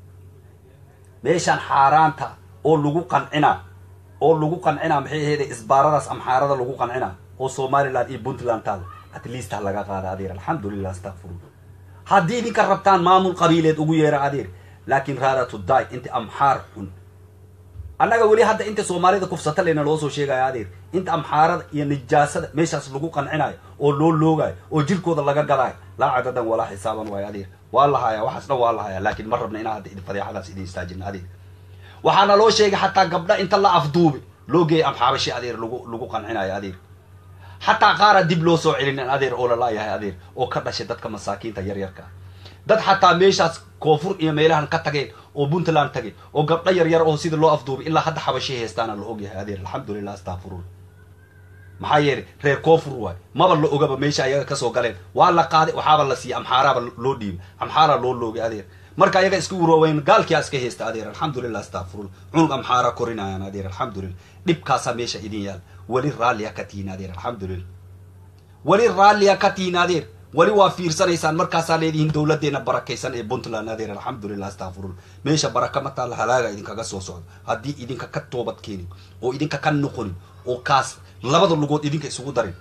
meeshaan xaaraanta ah oo lagu qancinaa oo lagu qancinaa maxay aheede isbaaradaas amxaarada lagu qancinaa oo somaliland iyo puntland taada at least ha laga qaada adeer alxamdulilah astafurullah haddii idinka rabtaan maamul qabiileed ugu yeera adeer laakiin raada to die inta amxaar xun annaga weli hadda inta soomaalida kufsata lena loo soo sheegayo adeer inta amxaarada iyo nijaasada meeshaas lagu qancinayo oo loo loogayo oo jirkooda laga gadaayo laa cadadan walaa xisaaban waayo adeer waa la hayaa waxaas dhan waa la hayaa laakiin ma rabna inaa hadda idin fadeexadaas idin istaajina adeer waxaana loo sheegay xataa gabdha inta la afduubi loo geeyay amxaabashi adeer lagu lagu qancinayo adeer xataa qaara dib loo soo celinin adeer oo lalaayahay adeer oo ka dhashay dadka masaakiinta yaryarka ah dad xataa meeshaas koonfur iyo meelahan ka tageen oo puntland tageen oo gabdho yaryar oo sida loo afduubay ilaa hadda xabashay heestaana la ogyahay adeer alxamdulilah astafurul maxaa yeelay reer koonfur waay maba la ogaba meesha ayaga kasoo galeen waa la qaaday waxaaba la siiyey amxaaraaba loo dhiibay amxaaraa loo loogay adeer marka ayaga iska urooweyn gaalkiyaa iska heesta adeer alxamdulilah astafurul cunug amxaara korinayaan adeer alxamdulilah dhibkaasaa meesha idin yaal weli raalliya ka tihiin adeer alxamdulilah weli raalliya ka tihiin adeer weli waa fiirsanaysaan markaasaa leedihiin dowladeena barakaysan ee puntland adeer alxamdulilah astafurul meesha baraka ma taalla halaaga idinkaga soo socdo haddii idinka ka toobad keenin oo idinka ka noqonin oo kaas labada lugood idinka isugu darin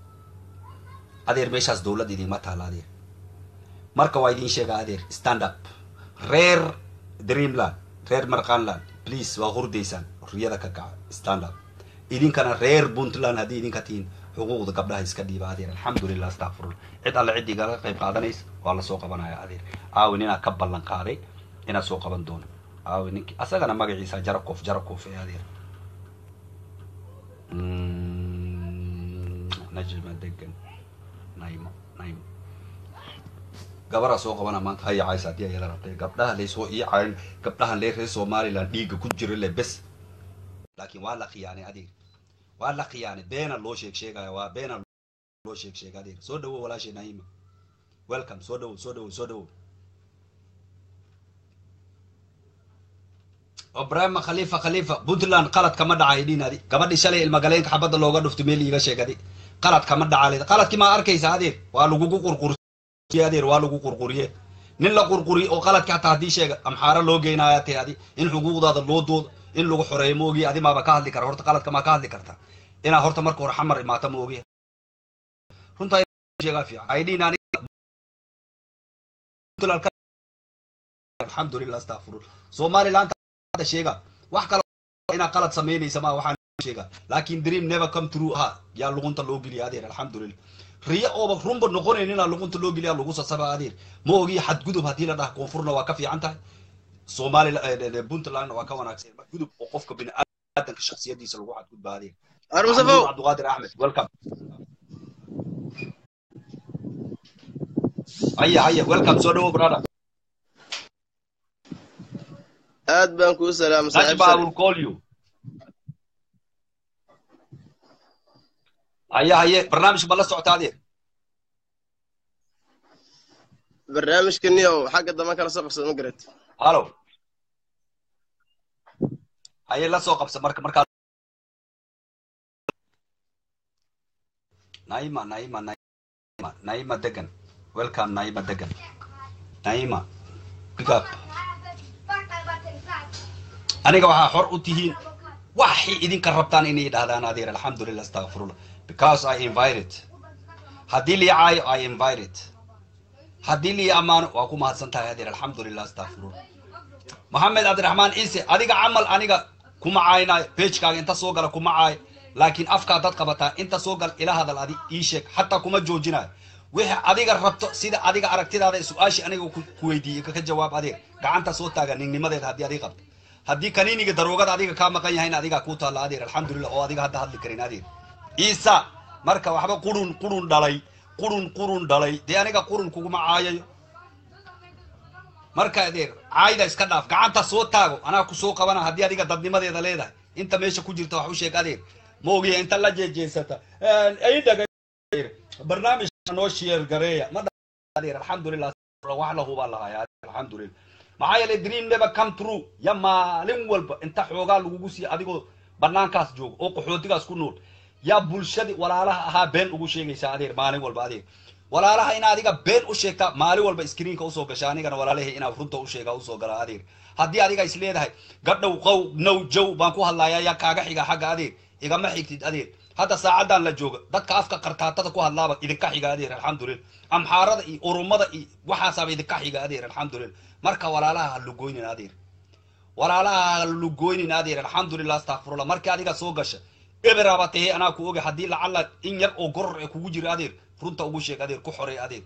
adeer meeshaas dowlad idinma taalla adeer marka waa idin sheegaa adeer stand up reer dreamland reer marqanland please waa hurdaysaan riyada ka kaca stand up idinkana reer puntland haddii idinka tihiin xuquuqda gabdhaha iska dhiiba adeer alxamdulilah astafurul cid alle ciddii kaga qayb qaadanaysa waa lasoo qabanaya adeer aawi ninaa ka ballan qaaday inaad soo qaban doono aawi ninki asagana magaciisa jarakof jarakof ee adeer najma degan naymo naymo gabaraa soo qabana maanta haya caysa haddii ayada rabtay gabdhaha laysoo ii cayn gabdhahan lee reer somaliland dhiigga ku jira le bes laakiin waa la khiyaanay adeer waa la khiyaanay beena loo sheeg sheegaya waa beena loo sheeg sheega adeer soo dhawo walaashay naima welcome soo dhawo soo dhawo soo dhawo ibrahima khalifa khalifa puntland qalad kama dhacay dhinadi gabadhii shalay ilmagaleenka xabadda looga dhuftay meel iiga sheegadi qalad kama dhaca qaladkii maa arkaysa adeer waa lagugu qurquriye adeer waa lagu qurquriye nin la qurquriye oo qaladka hataa haddii sheega amxaaro loo geynaya te adi in xuquuqdaada loo doodo in lagu xoreeyo ma ogiya adi maaba ka hadli kara horta qaladka maa ka hadli karta inaa horta marka hore xamar imaata ma ogiya runtaa sheegaa fiican aydhiin alxamdulilah astafurul somaliland hadda sheega wax kale inaa qalad samaynaysa ma waxaan sheega laakiin dream never come true ha yaa luqunta loo geliya adeer alxamdulilah riyo ooba runba noqonayn inaa luqunta loo geliya lagu sasaba adeer ma ogiya xadgudub haddii la dhaha koonfurna waa ka fiican tahay somaliland puntlandna waa ka wanaagsan gudub oo qofka bini aadanka shaksiyadiisa lagu xadgudba adeer armusafow cabdiqaadir axmed welcome haya haya welcome soo dhawo brother aad baan kuu salaama najba i will call you haya haye barnaamijka ma la socota adeer barnaamijkaniyow xagga dambe kala soo qabsada ma garat hallo haye la soo qabsa marka markaa naima naima naima naima degan welcome naima degan naima big up aniga waxaa xor u tihiin waxay idinka rabtaan inay dhahdaan adeer alxamdulillah astaqfirullah because i invited haddii lii caayo i invited haddii lii ammaano waa ku mahadsan tahay adeer alxamdulillah astaqfirullah maxamed cabdiraxmaan ciise adiga camal aniga kuma caaynayo pagekaaga inta soo gala kuma caayo laakiin afkaa dad qabataa inta soo gal ila hadal adi ii sheeg xataa kuma joojinayo wixii adiga rabto sida adiga aragtidaada su-aashii aniga ku weydiiyey kaka jawaab adeer gacanta soo taaga ningnimadeeda haddii adiga qabto haddii kaniiniga daroogada adiga kaa maqan yahayna adigaa kuu taalla adeer alxamdulillah oo adiga hadda hadli karin adeer ciisa marka waxba qurun qurun dhalay qurun qurun dhalay dee aniga qurun kuguma caayayo marka adeer caayda iska dhaaf gacanta soo taago anaa ku soo qabana haddii adiga dadnimadeeda leedahay inta meesha ku jirta wax u sheeg adeer ma ogiya inta la jeejeesata idhaga barnaamij noo sheer gareeya ma adeer alxamdulillah wax lahu baa lahayaa alxamdulillah maxaa yeelay dream never come true ya maalin walba inta xoogaa lagugu siiya adigoo banaankaas jooga oo qaxootigaas ku nool yaa bulshadii walaalaha ahaa been ugu sheegaysaa adeer maalin walba adeer walaalaha ina adiga been u sheegtaa maalin walba screenka usoo gasha anigana walaalahay inaa runta u sheegaa usoo galaa adeer haddii adiga is leedahay gadhow qow now jow baan ku hadlayaa yaa kaaga xiga xagga adeer igama xigtid adeer hadda saacadan la jooga dadka afka qartaatada ku hadlaaba idinka xiga adeer alxamdulillah amxaarada iyo urumada iyo waxaasaaba idinka xiga adeer alxamdulillah marka walaalaha ha lugoynin adeer walaalaha ha lugoynin adeer alxamdulillah astaqfirullah markii adiga soo gasha eberaba tahe anaa ku oga haddii lacala in yar oo goror ee kugu jira adeer runta ugu sheeg adeer ku xorey adeer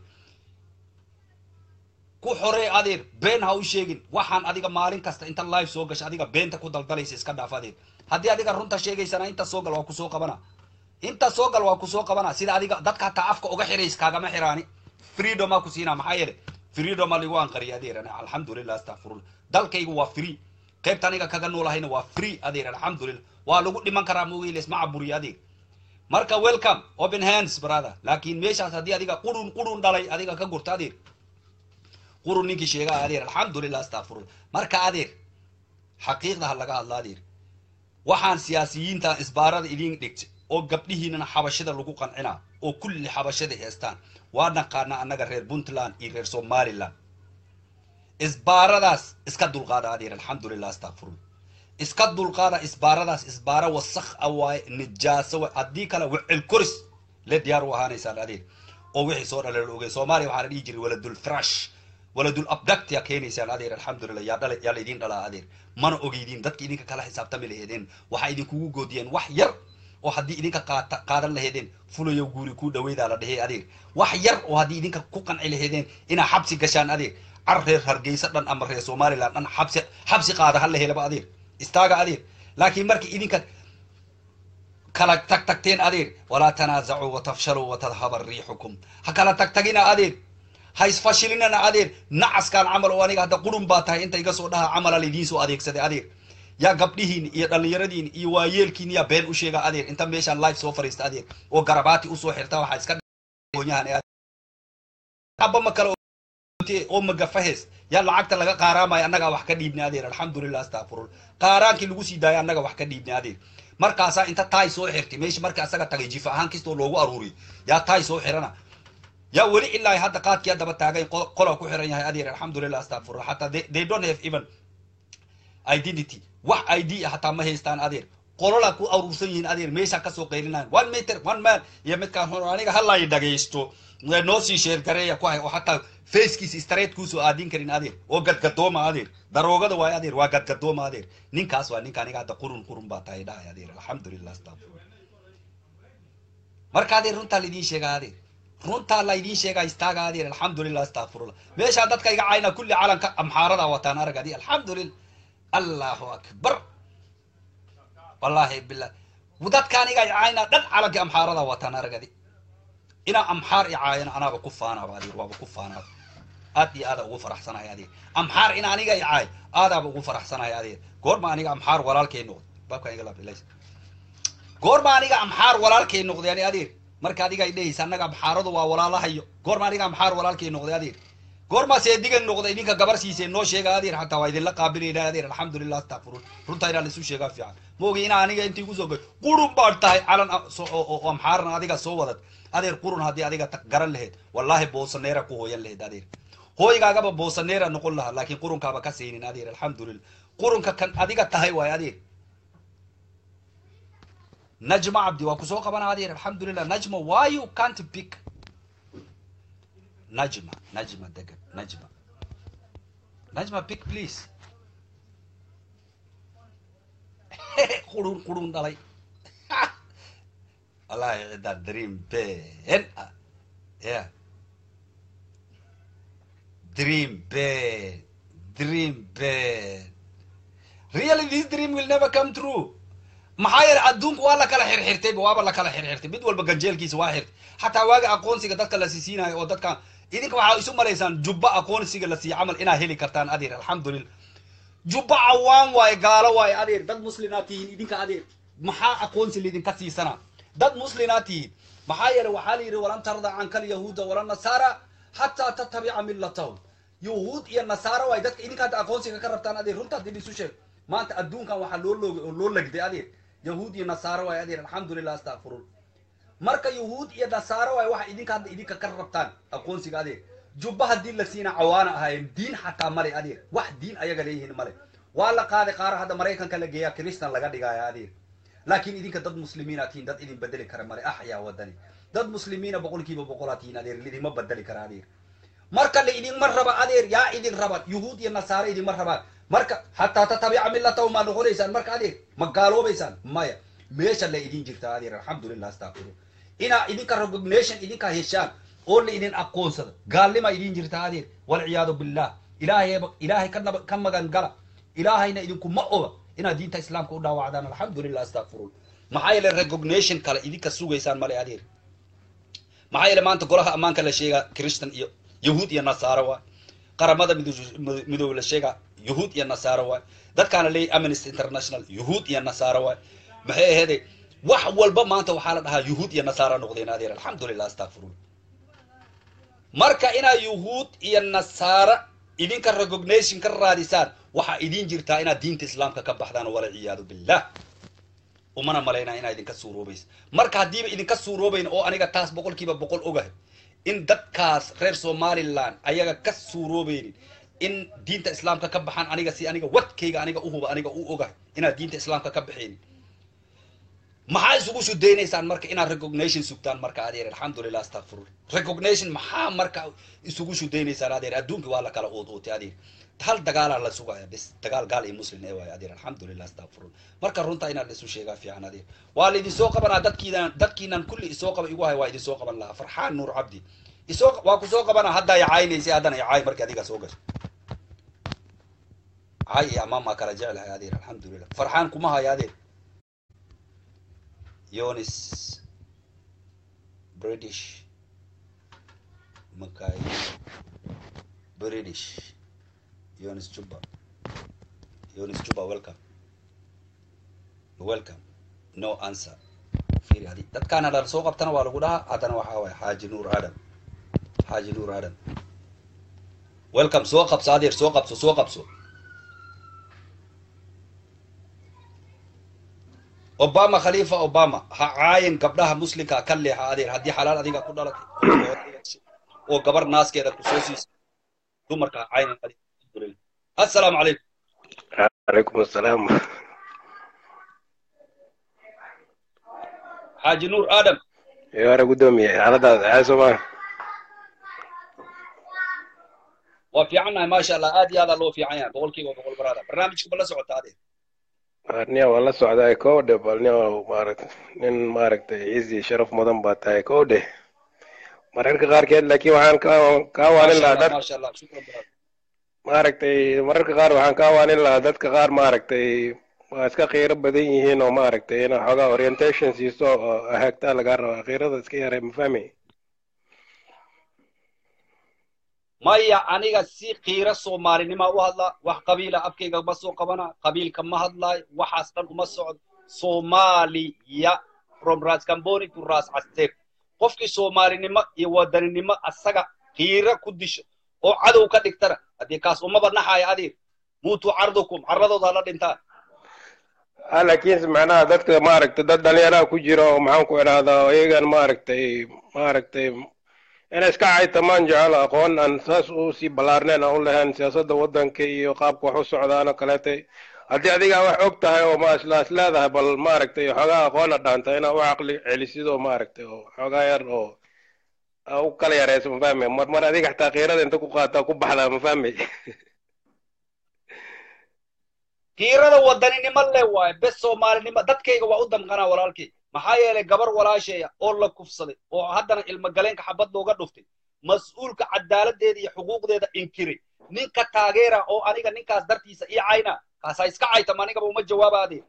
ku xorey adeer been ha u sheegin waxaan adiga maalin kasta inta live soo gasha adiga beenta ku daldalaysa iska dhaaf adeer haddii adiga runta sheegaysana inta soo gal waa kusoo qabana inta soo gal waa kusoo qabana sida adiga dadka hataa afka uga xirays kaagama xiraani freedomaa ku siinaa maxaa yeele freedoma ligu anqariya adeer alxamdulillah astaqfirullah dalkaygu waa free qaybta aniga kaga noolahayna waa free adeer alxamdulillah waa lagu dhiman karaa moogiiles ma caburiyo adeer marka welcome open hands brother laakiin meeshaas haddii adiga qurun qurun dhalay adiga ka gurta adeer qurun ninkii sheegaa adeer alxamdulillah astaqfirullah marka adeer xaqiiqda ha laga hadla adeer waxaan siyaasiyiinta isbaarada idin dhigta oo gabdhihiinana xabashada lagu qancinaa oo kulli xabashada heestaan waa naqaana annaga reer puntland iyo reer somaliland isbaaradaas iska dulqaada adeer alxamdulillah astaqfirullah iska dulqaada isbaaradaas isbaara wasakh a waaye nijaaso waay haddii kale wicil koris le diyaar u ahaanaysaan adeer oo wixii soo dhalay la ogey soomaaliya waxaa la dhihi jiray waladul frash waladul abdact yaa keenaysaan adeer alxamdulillah yaa dhala yaa laydin dhalaa adeer mana ogeydiin dadka idinka kala xisaabtami laheedeen waxaa idinkugu goodiyeen wax yar oo haddii idinka qaata qaadan laheedeen fulayo guuri ku dhaweydaa la dhehey adeer wax yar oo haddii idinka ku qanci laheedeen inaa xabsi gashaan adeer car reer hargeysa dhan ama reer somaliland dhan xabsi xabsi qaada hala helaba adeer istaaga adeer laakiin markii idinka kala tag tagteen adeer walaa tanaasacuu watafshaluu watadhaba riixukum ha kala tag tagina adeer ha isfashilinana adeer nacaskaan camal oo aniga hadda qurun baa tahay inta iga soo dhaha camala laydiin soo adeegsaday adeer yaa gabdhihiin iyo dhallinyaradiin iyo waayeelkiin yaa been u sheega adeer inta meeshaan live soo fariista adeer oo garabaati usoo xirta waxaa iska aba ma kale oo magafahes yaa lacagta laga qaaraamaya annagaa wax ka dhiibnay adeer alxamdulillah astaqfirullah qaaraankii lagu sii daaya annaga wax ka dhiibnay adeer markaasaa inta taay soo xirtay meesha marka asaga tagay jifa ahaan kastoo loogu aruuriyay yaa taay soo xirana yaa weli ilaa hadda qaadkii daba taagay qola ku xiran yahay adeer alxamdulillah astaqfirullah hataa they don't have even identity wax id hataa ma haystaan adeer qolola ku aruursan yihiin adeer meesha kasoo qaylinayan one meter one man iyo midkaan hor aniga halay dhagaysto noo sii sheergareeya ku hay oo hataa facekiisa straight kuusoo aadin karin adeer oo gadgadooma adeer daroogada waayo adeer waa gadgadooma adeer ninkaas waa ninka aniga hadda qurun qurun baa tahay dhahay adeer alxamdulillah astaqfirullah marka adeer runtaa laydin sheegaa adeer runtaa laydin sheegaa istaaga adeer alxamdulillah astaqfirullah meeshaa dadka iga cayna kulli calanka amxaarada wataan arag adi alxamdulillah allahu akbar wallahi billah dadkaan iga cayna dhan calanka amxaarada wataan arag adi inaa amxaar i caayana anaaba ku faanaaba adeer waaba ku faanaaba aad iyo aada ugu faraxsanahay adeer amxaar in aniga i caay aadaaba ugu faraxsanahay adeer goorma aniga amxaar walaalkay noqday baabkaan iga laablays goorma aniga amxaar walaalkay noqday ani adeer marka adiga ay dhehaysa annaga amxaaradu waa walaalahayo goorma aniga amxaar walaalkay noqday adeer goormaa seedigan noqda idinka gabar siisee noo sheega adeer xataa waa idinla qaabilayna adeer alxamdulilah astakfiruun runtaa inaa laisu sheegaa fiican moogi inaa aniga intii kusoo gay qurun baad tahay calan oo amxaaran adiga soo wadad adeer qurun haddii adiga garan laheyd wallaahi boosaneera ku hooyan laheyd adeer hooygaagaba boosaneera noqon lahaa laakiin qurunkaaba ka saynin adeer alxamdulilah qurunka kan adiga tahay waay adeer najma cabdi waa kusoo qabana adeer alxamdulilah najma why you can't pick najma najma degan najma najma pick please qurun qurun dhalay wallahi ciddaa dream ben ah yeah dream ben dream ben really this dream will never come true maxaa yeele adduunku waa la kala xirxirtayba waaba la kala xirxirtay mid walba ganjeelkiisa waa xirtay xataa waaga aqoonsiga dadka la siisiinayo oo dadkan idinka waxaa isu malaysaan jubba aqoonsiga la siiya camal inaa heli kartaan adeer alxamdulillah jubba cawaan waaye gaalo waaye adeer dad muslimaa tihiin idinka adeer maxaa aqoonsi laidinka siisanaa dad muslimaa tihiin maxaa yeele waxaa la yidhi walan tarda canka alyahuuda wala nasaara xataa tatabica millatahum yahuud iyo nasaara waaye dadka idinka hadda aqoonsiga ka rabtaan adeer runtaa dib isu sheeg maanta adduunkan waxaa loo loogay oo loo legday adeer yahuud iyo nasaaro waaye adeer alxamdulilah astakfiruun marka yahuud iyo nasaaro waaye waxa idinka hadda idinka ka rabtaan aqoonsiga adeer jubba haddii la siina cawaana ahaayeen diin xataa male adeer wax diin ayaga leeyihiin male waa la qaaday qaara hadda maraykanka la geeyaa kristan laga dhigaya adeer laakiin idinka dad muslimiina tihiin dad idin bedeli kara male axyaa wadani dad muslimiina boqolkiiba boqolaa tihiin adeer lidinma bedeli kara adeer marka la idinma raba adeer yaa idin raba yahuud iyo nasaaro idinma rabaan marka hataa tatabica milatahu maa noqonaysaan marka adeer ma gaaloobaysaan maya meesha la idin jirtaa adeer alxamdulilah astakfiruun inaa idinka recognition idinka heshaan oo la idin aqoonsado gaalnima idin jirtaa adeer walciyaadu billah ilaahay ilaahay ka naba ka magan gala ilaahayna idinkuma oga inaad diinta islaamka u dhaawacdaan alxamdulilah astakfiruun maxaa yeele recognition kale idinka sugaysaan male adeer maxaa yeele maanta golaha ammaanka la sheegaa christian iyo yahuud iyo nasaaro waay qaramada midoobe la sheegaa yahuud iyo nasaaro waay dadkaana leeyahy amnesty international yahuud iyo nasaaro waay maxay aheeday wax walba maanta waxaa la dhahaa yahuud iyo nasaara noqdeen adeer alxamdulilah astakfiruun marka inaad yahuud iyo nasaara idinka recognition ka raadisaan waxaa idin jirtaa inaad diinta islaamka ka baxdaan walciyaadu billah umana malaynaa inaa idinka suuroobaysa marka haddiiba idinka suuroobayn oo aniga taas boqolkiiba boqol ogahay in dadkaas reer somaliland ayaga ka suuroobaynin in diinta islaamka ka baxaan aniga si aniga wadkayga aniga uhuba aniga u ogahay inaad diinta islaamka ka baxaynin maxaa isugu sudaynaysaan marka inaad recognition sugtaan marka adeer alxamdulilah astakfirun recognition maxaa marka isugu sudaynaysaan adeer adduunka waa la kala ood ootay adeer hal dagaalaa la sugaya bis dagaal gaal iyo muslim ee waayo adeer alxamdulilah astakfirun marka runtaa inaad isu sheegaa fiican adeer waa la idin soo qabanaa dadkiinan dadkiinan kulli isoo qaba igu hay waa idin soo qaban lahaa farxaan nuur cabdi isoo waa ku soo qabanaa haddaa icaaynaysay haddana icaay markii adiga soo gasho caay iyo amaamaa kala jeclahay adeer alxamdulilah farxaan kuma hayo adeer yonis british makai british yonis juba yonis juba welcome welcome no answer fiiri hadi dadkaana dhan soo qabtana waa lagu dhahaa haddana waxaa waay xaaji nuur adam xaaji nuur adam welcome soo qabso adeer soo qabso soo qabso obama khalifa obama ha caayin gabdhaha muslimka ka leexa adeer haddii xalaal adiga ku dhalatay oo gabar naaskeeda kusoo siisay dumarka ha caayin assalaamu calaykum calaykum assalaam xaaji nuur adam yore guddoomiye xaaladaada maxaa soomaa waa fiicannahay maasha allah aad iyo aadaa loo fiican yahay boqol kiiba boqol baraada barnaamijka ma la socota adeer nia waa la socdaa kowdhe bal nia maaragt nin maaragtay ciisi sharaf mudan baa tahay kowdhe mararka qaarkeed laakiin waxaan ka kaa waanin lahaa dad maasha allah shukran baraada maaragtay mararka qaar waxaan kaa waanin lahaa dadka qaar maaragtay waa iska qiiro badan yihiin oo maaragtay ina xoogaa orientation siiso oo hagtaa lagaa rabaa qiirada iska yaray ma fahmi maya aniga si qiiro soomaalinima u hadlaa wax qabiila afkayga ma soo qabana qabiilka ma hadlaayo waxaas dhan uma socdo soomaaliya from ras camboni to ras caster qofkii soomaalinimo iyo wadaninimo asaga qiiro ku disho oo cadow ka dhigtana haddii kaas umaba naxaya adi muutuu cardukum carradooda hala dhintaan ah laakiinse macnaha dadka maaragtay dad dhalinyaraha ku jira oo maxaan ku idhahdaa iyagan maaragtay maaragtay inay iska caytamaan jecel aqoon aan saas u sii ballaarneen aan u lahayn siyaasadda waddanka iyo qaabka wax u socdaan oo kaleetay haddii adigaa wax og tahay oo ma isla is leedahay bal maaragtay xoogaa aqoona dhaanta inaa u caqli celisid oo maaragtay oo xoogaa yar oo aa u kala yarayso ma fahmi mar mar adiga xataa qiirada inta ku qaataa ku baxdaa ma fahmi kiirada wadaninimo le waaye bes soomaalinimo dadkayga waa u damqanaa walaalkay maxaa yeelay gabar walaasheeya oo la kufsaday oo haddana ilmagaleenka xabad looga dhuftay mas-uulka cadaaladdeeda iyo xuquuqdeeda inkiray ninka taageera oo aniga ninkaas dartiisa ii cayna kaasa iska caytama anigaba uma jawaabaadee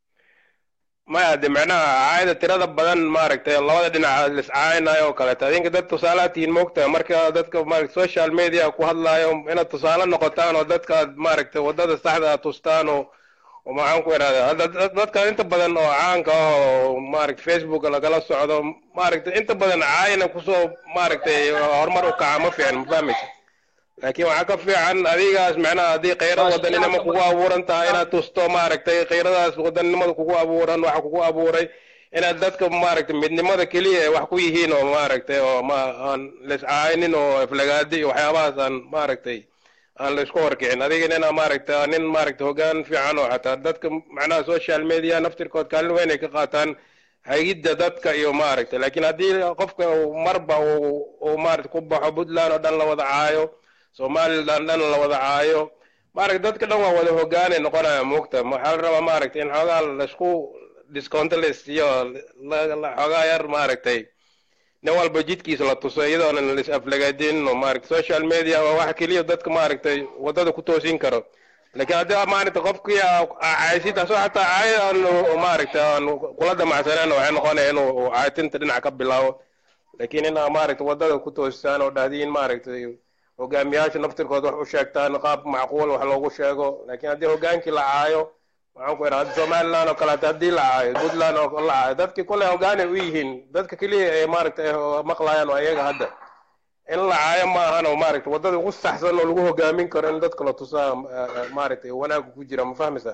maya de macnaha caayada tirada badan maaragtay labada dhinac liscaaynayo oo kaleeto adinka dad tusaalaha tihiin moogtahay marka dadka maaragta social media ku hadlaayo inaad tusaale noqotaan oo dadka aad maaragtay waddada saxda aad tustaan oo oo maxaan ku idhahda hadda dad- dadka inta badan oo caanka ah oo maaragta facebook lagala socdo maaragtay inta badan caayina kusoo maaragtay horumar u kaca ma fiican ma fahmaysa laakiin waxaa ka fiican adigaas macnaha haddii qiiro Maasha wadaninimo Allah. kugu abuuran tahay inaad tusto maaragtay qiiradaas wadaninimada kugu abuuran waxa kugu abuuray inaad dadka maaragtay midnimada keliya ay wax ku yihiin oo maaragtay oo ma aan laiscaaynin oo aflagaadi iyo waxyaabahaas aan maaragtay aan la isku horkicin adigana inaa maaragtay nin maaragtay hoggaan fiican oo xataa dadka macnaha social media naftirkood kaalin weyn ay ka qaataan hagidda dadka iyo maaragtay laakiin haddii qofka uu marba uu uu maaragtay ku baxo puntland oo dhan la wada caayo somaliland dhan la wada caayo maaragtay dadka dhan waa wada hoggaanay noqonaya moogta waxaa la rabaa maaragtay in xoogaa laisku discounto la siiyo la- la- xoogaa yar maaragtay nin walba jidkiisa la tuso iyadoonan la is aflagaadinin oo maaragtay social media waa waxa keliya dadka maaragtay waddada ku toosin karo laakiin haddii maaragtay qofkii caysid asoo xataa caayad aan maaragtay aan kula damacsaneen waxay noqonaya inuu caayatinta dhinac ka bilaabo laakiin inaa maaragtay waddada ku toosisaan oo dhahdiin maaragtay hogaamiyaasha naftirkood wax u sheegtaan qaab macquul wax loogu sheego laakiin haddii hogaankii la caayo waxaan ku idhaha somaliland oo kaleeto haddii la caayo puntland oo la caayo dadkii kule hogaanay u yihiin dadka keliya ay maaragtay maqlayaan waa iyaga hadda in la caayo ma ahan oo maaragtay waddada ugu saxsan oo lagu hogaamin karo in dadka la tusaa maaragtay wanaagga ku jira ma fahmaysaa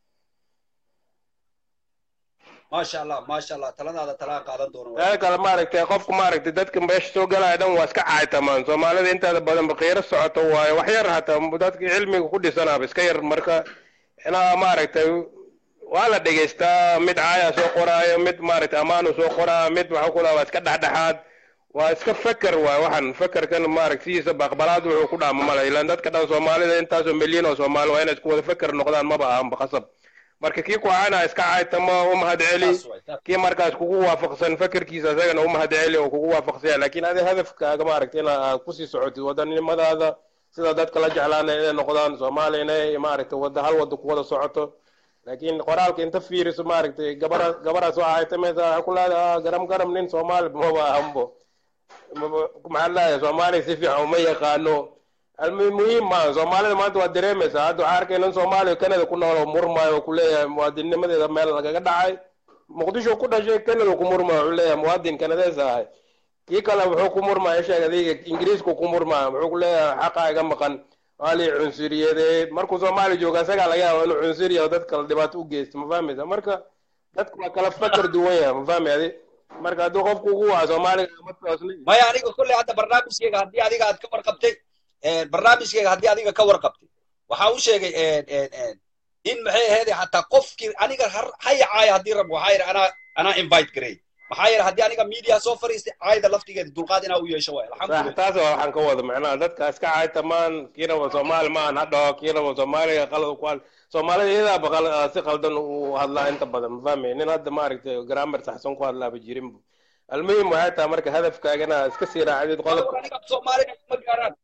maasha allah maasha allah taladaada talaan qaadan doono taa kale maaragtay qofku maaragtay dadka meesha soo galaya dhan waa iska caaytamaan soomaalida intaada badan baqiiro socoto waayo wax yar hataa dadka cilmiga ku dhisanaaba iska yar marka inaa maaragtay waa la dhegaystaa mid caaya soo qoraayo mid maaragtay amaanu soo qoraa mid waxa ku waa iska dhexdhexaad waa iska feker waay waxan fekerkan maaragtay sidiisa baqbalaad wuxuu ku dhaama male ilaan dadka dhan soomaalida intaasoo milyan oo soomaali waa inay isku wada feker noqdaan maba ahanba khasab marka kii ku caana iska caaytamo u mahad celi Taas waay, taas. kii markaas kugu waafaqsan fekerkiisa isagana u mahad celi oo kugu waafaqsanya laakiin adi hadafkaaga maaragtay ina aad kusii socotid wadanimadaada sida dadka la jeclaanaya inay noqdaan soomaaliya inay maaragtay wada hal wada ku wada socoto laakiin qoraalka inta fiiriso maaragtay gabara gabaraas waa caytamaysa waxaa ku leedahay garam garam nin soomaali maba ahanbo maba- maxaa leedahay soomaaliya si fiican uma yaqaano almuhim muhiim maaha soomaalida maanta waa dareemaysaa hadda waxaa arkay nin soomaaliya kanada ku nool oo murmaayo oo kuleeyahay muwaadinnimadeeda meel lagaga dhacay muqdisho ku dhashay kanada ku murmaayo wuxuu leeyahay muwaadin kanadees ahay kii kale wuxuu ku murmaya sheeg adiga ingiriisku ku murmaya wuxuu ku leeyahay xaqa iga maqan waa lii cunsuriyadeed markuu soomaaliya jooga isagaa laga yaaba inuu cunsuriya oo dad kale dhibaato u geysto ma fahmaysa marka dadku waa kala fakar duwan yahay ma fahmi adi marka haddii qofku ugu waa soomaaliga ma toosnay maya aniga kolley hadda barnaamijkeyga haddii adiga aad ka warqabtay eh, barnaamijkeyga haddii adiga ka warqabtay waxaa u sheegay eh, eh, eh, in maxay ahayd xataa qofkii aniga har- haya caaya haddii rabo waxaa yidhi anaa anaa invite gareey maxaa yeele haddii aniga media soo fariistay caayda laftigeeda dulqaad inaa u yeesho waay sax alxamdulilah taas waa waxaan ka wada macnaha dadka iska caytamaan kiinaba soomaali maahan ha dhaho kiinaba soomaaliga qalad ku hadl soomaalida iyadaaba qal- si qaldan u hadlaa inta badan ma fahmay nin hadda maaragtay grammar saxsan ku hadlaaba jirinbu almuhim waxay tahay marka hadafkaagana iska sii raacdid war qodobka aniga af soomaalina iguma gaaraan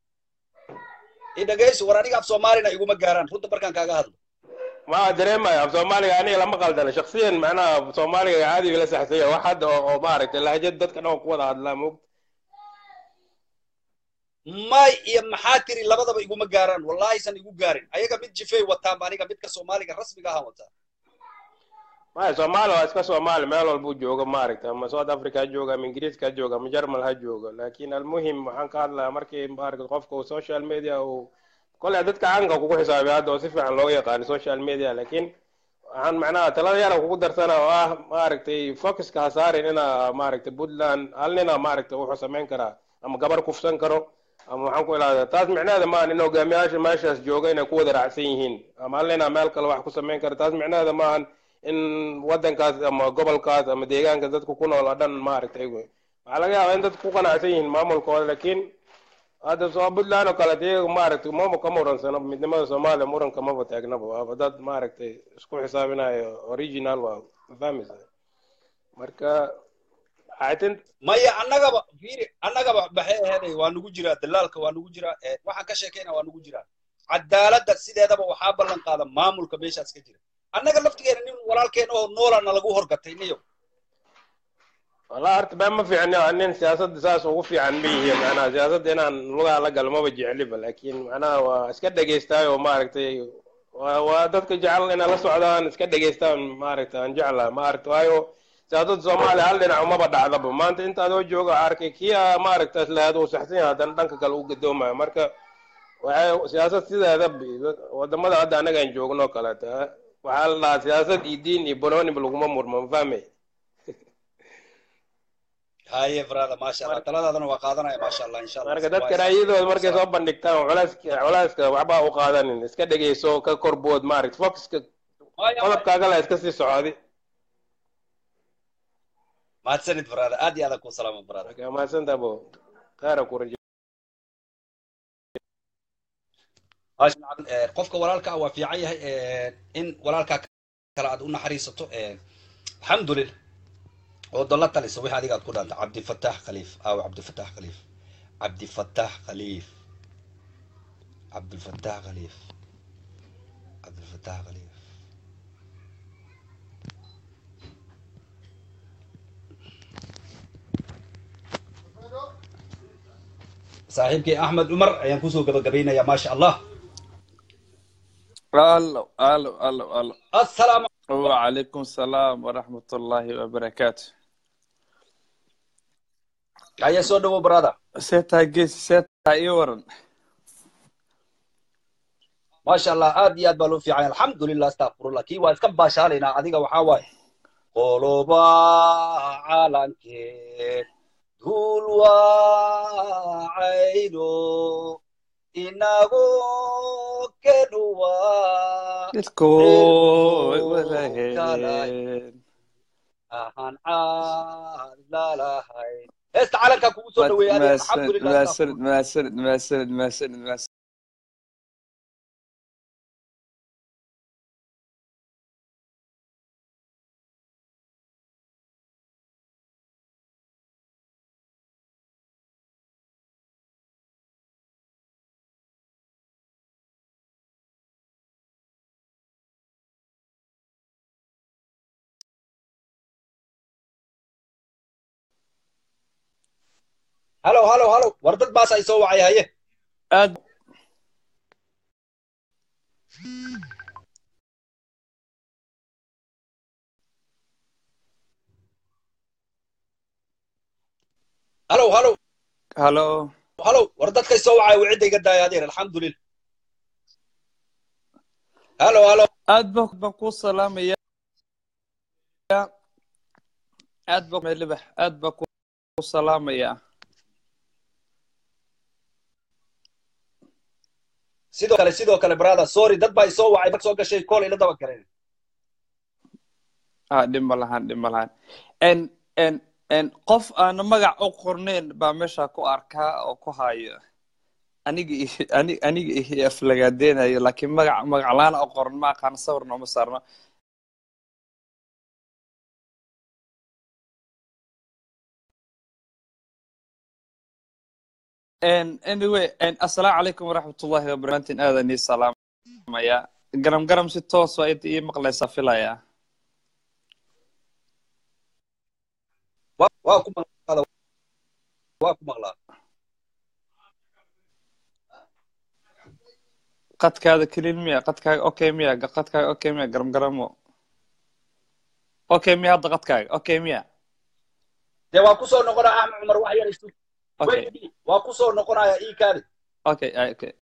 i dhegeyso war aniga af soomaalina iguma gaaraan runta markaan kaaga hadlo ma dareemaya af soomaaliga aniga lama qaldana shaksiyan macnaha soomaaliga caadiga la saxsanya wax hadda oo oo maaragtay lahjad dadka dhan ku wada hadlaa moogta may iyo maxaa tiri labadaba iguma gaaraan wallahi san igu gaarin ayaga mid jifey wataanba aniga midka soomaaliga rasmiga ahaan wataa maya soomaali waa iska soomaali meel walbuu joogo maaragta ama south africa ha jooga ama ingiriiska ha jooga ama germal ha joogo laakin almuhim waxaan ka hadlayaa markii maaragta qofka uu social media uu koley dadka caanka kugu xisaabay hadda oo si fiican looga yaqaano social media laakiin waxaan macnaha talada yara kugu darsana oo ah maaragtay focuska ha saarin inaa maaragtay puntland hal nina maaragtay wuxuu samayn karaa ama gabar kufsan karo ama waxaan ku ilaahdaa taas micnaheeda maahan in hogaamiyaasha meeshaas jooga inay ku wada raacsan yihiin ama hal nina meel kale wax ku samayn kara taas micnaheeda maahan in wadankaas ama gobolkaas ama deegaanka dadku ku nool oo dhan maaragtay waxaa laga yaabaa in dadku ku qanacsan yihiin maamulkooda laakiin hadda soo puntland oo kale iyaga maaragtay mama ka muransano midnimada soomaaliya muranka maba taagnaba waaba dad maaragtay isku xisaabinayo original waa fahmaysa marka xaatin maya annagaba fiiri annagaba maxay aheeday waa nagu jiraa dalaalka waa nagu jiraa ee, waxaan ka sheekayna waa nagu jiraa cadaaladda sideedaba waxaa ballan qaada maamulka meeshaas ka jira annaga laftigeena nin walaalkeena oo noolana lagu horgatay niyo والله horta been ma fiicno nin siyaasadda saas ugu fiican ma yihiin macnaha siyaasadda inaan lugaha la galo maba jecliba laakiin macnaha waa iska dhegaystaayoo maaragtay waa waa dadka jecel inay la socdaan iska dhegaystaan maaragtay aan jeclaha maaragta waayo siyaasadda soomaaliya hal dhinac umaba dhacdaba maanta inta adoo jooga waxaa arkay kii aa maaragta islahaad uu saxsan yahay haddana dhanka kale u gadoomayo marka waxay siyaasad sideeda wadamada hadda annaga aan joogno oo kaleeta waxaa la dhahaa siyaasad iyo diin iyo banooniba laguma murmo ma fahmay haye brada maasha allah taladaadana waa qaadanaya maasha allah insha allah marka dadka raayadooda markay soo bandhigtaan culeyska culeyska waxba u qaadanin iska dhegeyso ka korbood maaragta focuska Maya, qodobkaaga la iska sii socodi mahadsanid brada aad iyo aad ku salaama brada marka mahadsantaa bo khayra ku rajo Maasha Allah, eh, qofka walaalka ah waa fiican yahay eh, in walaalkaa kale aad u naxariisato eh, alxamdulillah oo dalla taliso wixii adiga aad ku dhaanta cabdifataax khaliif aaw cabdifataax khaliif cabdifataax khaliif cabdilfataax khaliif cabdilfataax khaliif saaxiibkii axmed cumar ayaan kusoo gabagabaynayaa maasha allah الو الو الو الو assalaamu وعليكم السلام ورحمة الله وبركاته ayaa soo dhawow brada سيتا جيس سيتا ايورن maasha allah aad iyo aad baa loo fiicanya alxamdulilah astaqfirullah kii waa iska baashaalaynaa adiga waxaa waaye qoloba calankeed duul waacayno inago kedhuwa الكوي وذهين ahaan caad lalahayn heesta calankaa kugu soo dhaweeyay adiga ما alxamdulilah سرد astaqfirullah. ما سرد ما سرد ما سرد ما سرد halo halo halo war dad baas ay soo wacay haye أد halo halo هلو halo war dadkay soo wacay wicida iga daaya adeer alxamdulilah halo halo أد بك بكو سلام يا أد بك ملبح أد بكو سلام يا sidoo kale sidoo kale brother sorry dad baa isoo wacay dad soo gashay kool ila daba galeen ها dhima lahaan dhima lahaan n n n qof aan magac u qornayn baa meesha ku arkaa oo ku hayo aniga i- ani- aniga ihi aflagaadeenayo laakiin magac magac laan u qoran ma aqaan sawirna uma saarno n anyway n assalaamu calaykum waraxmatullahi wabarakaatu aadan ii salaamaya garam garam si toos waa inta ii maqlaysaa filaya waa waa ku maqlaa waa ku maqlaa qadkaada kelin miya qadkaaga okay miya qadkaaga okay miya garam garamo okay miya hadda qadkaaga okay miya dee waa kusoo noqonaya axmed cumar wax yar isu okay waa kusoo noqonaya ii kaadi okay ay- okay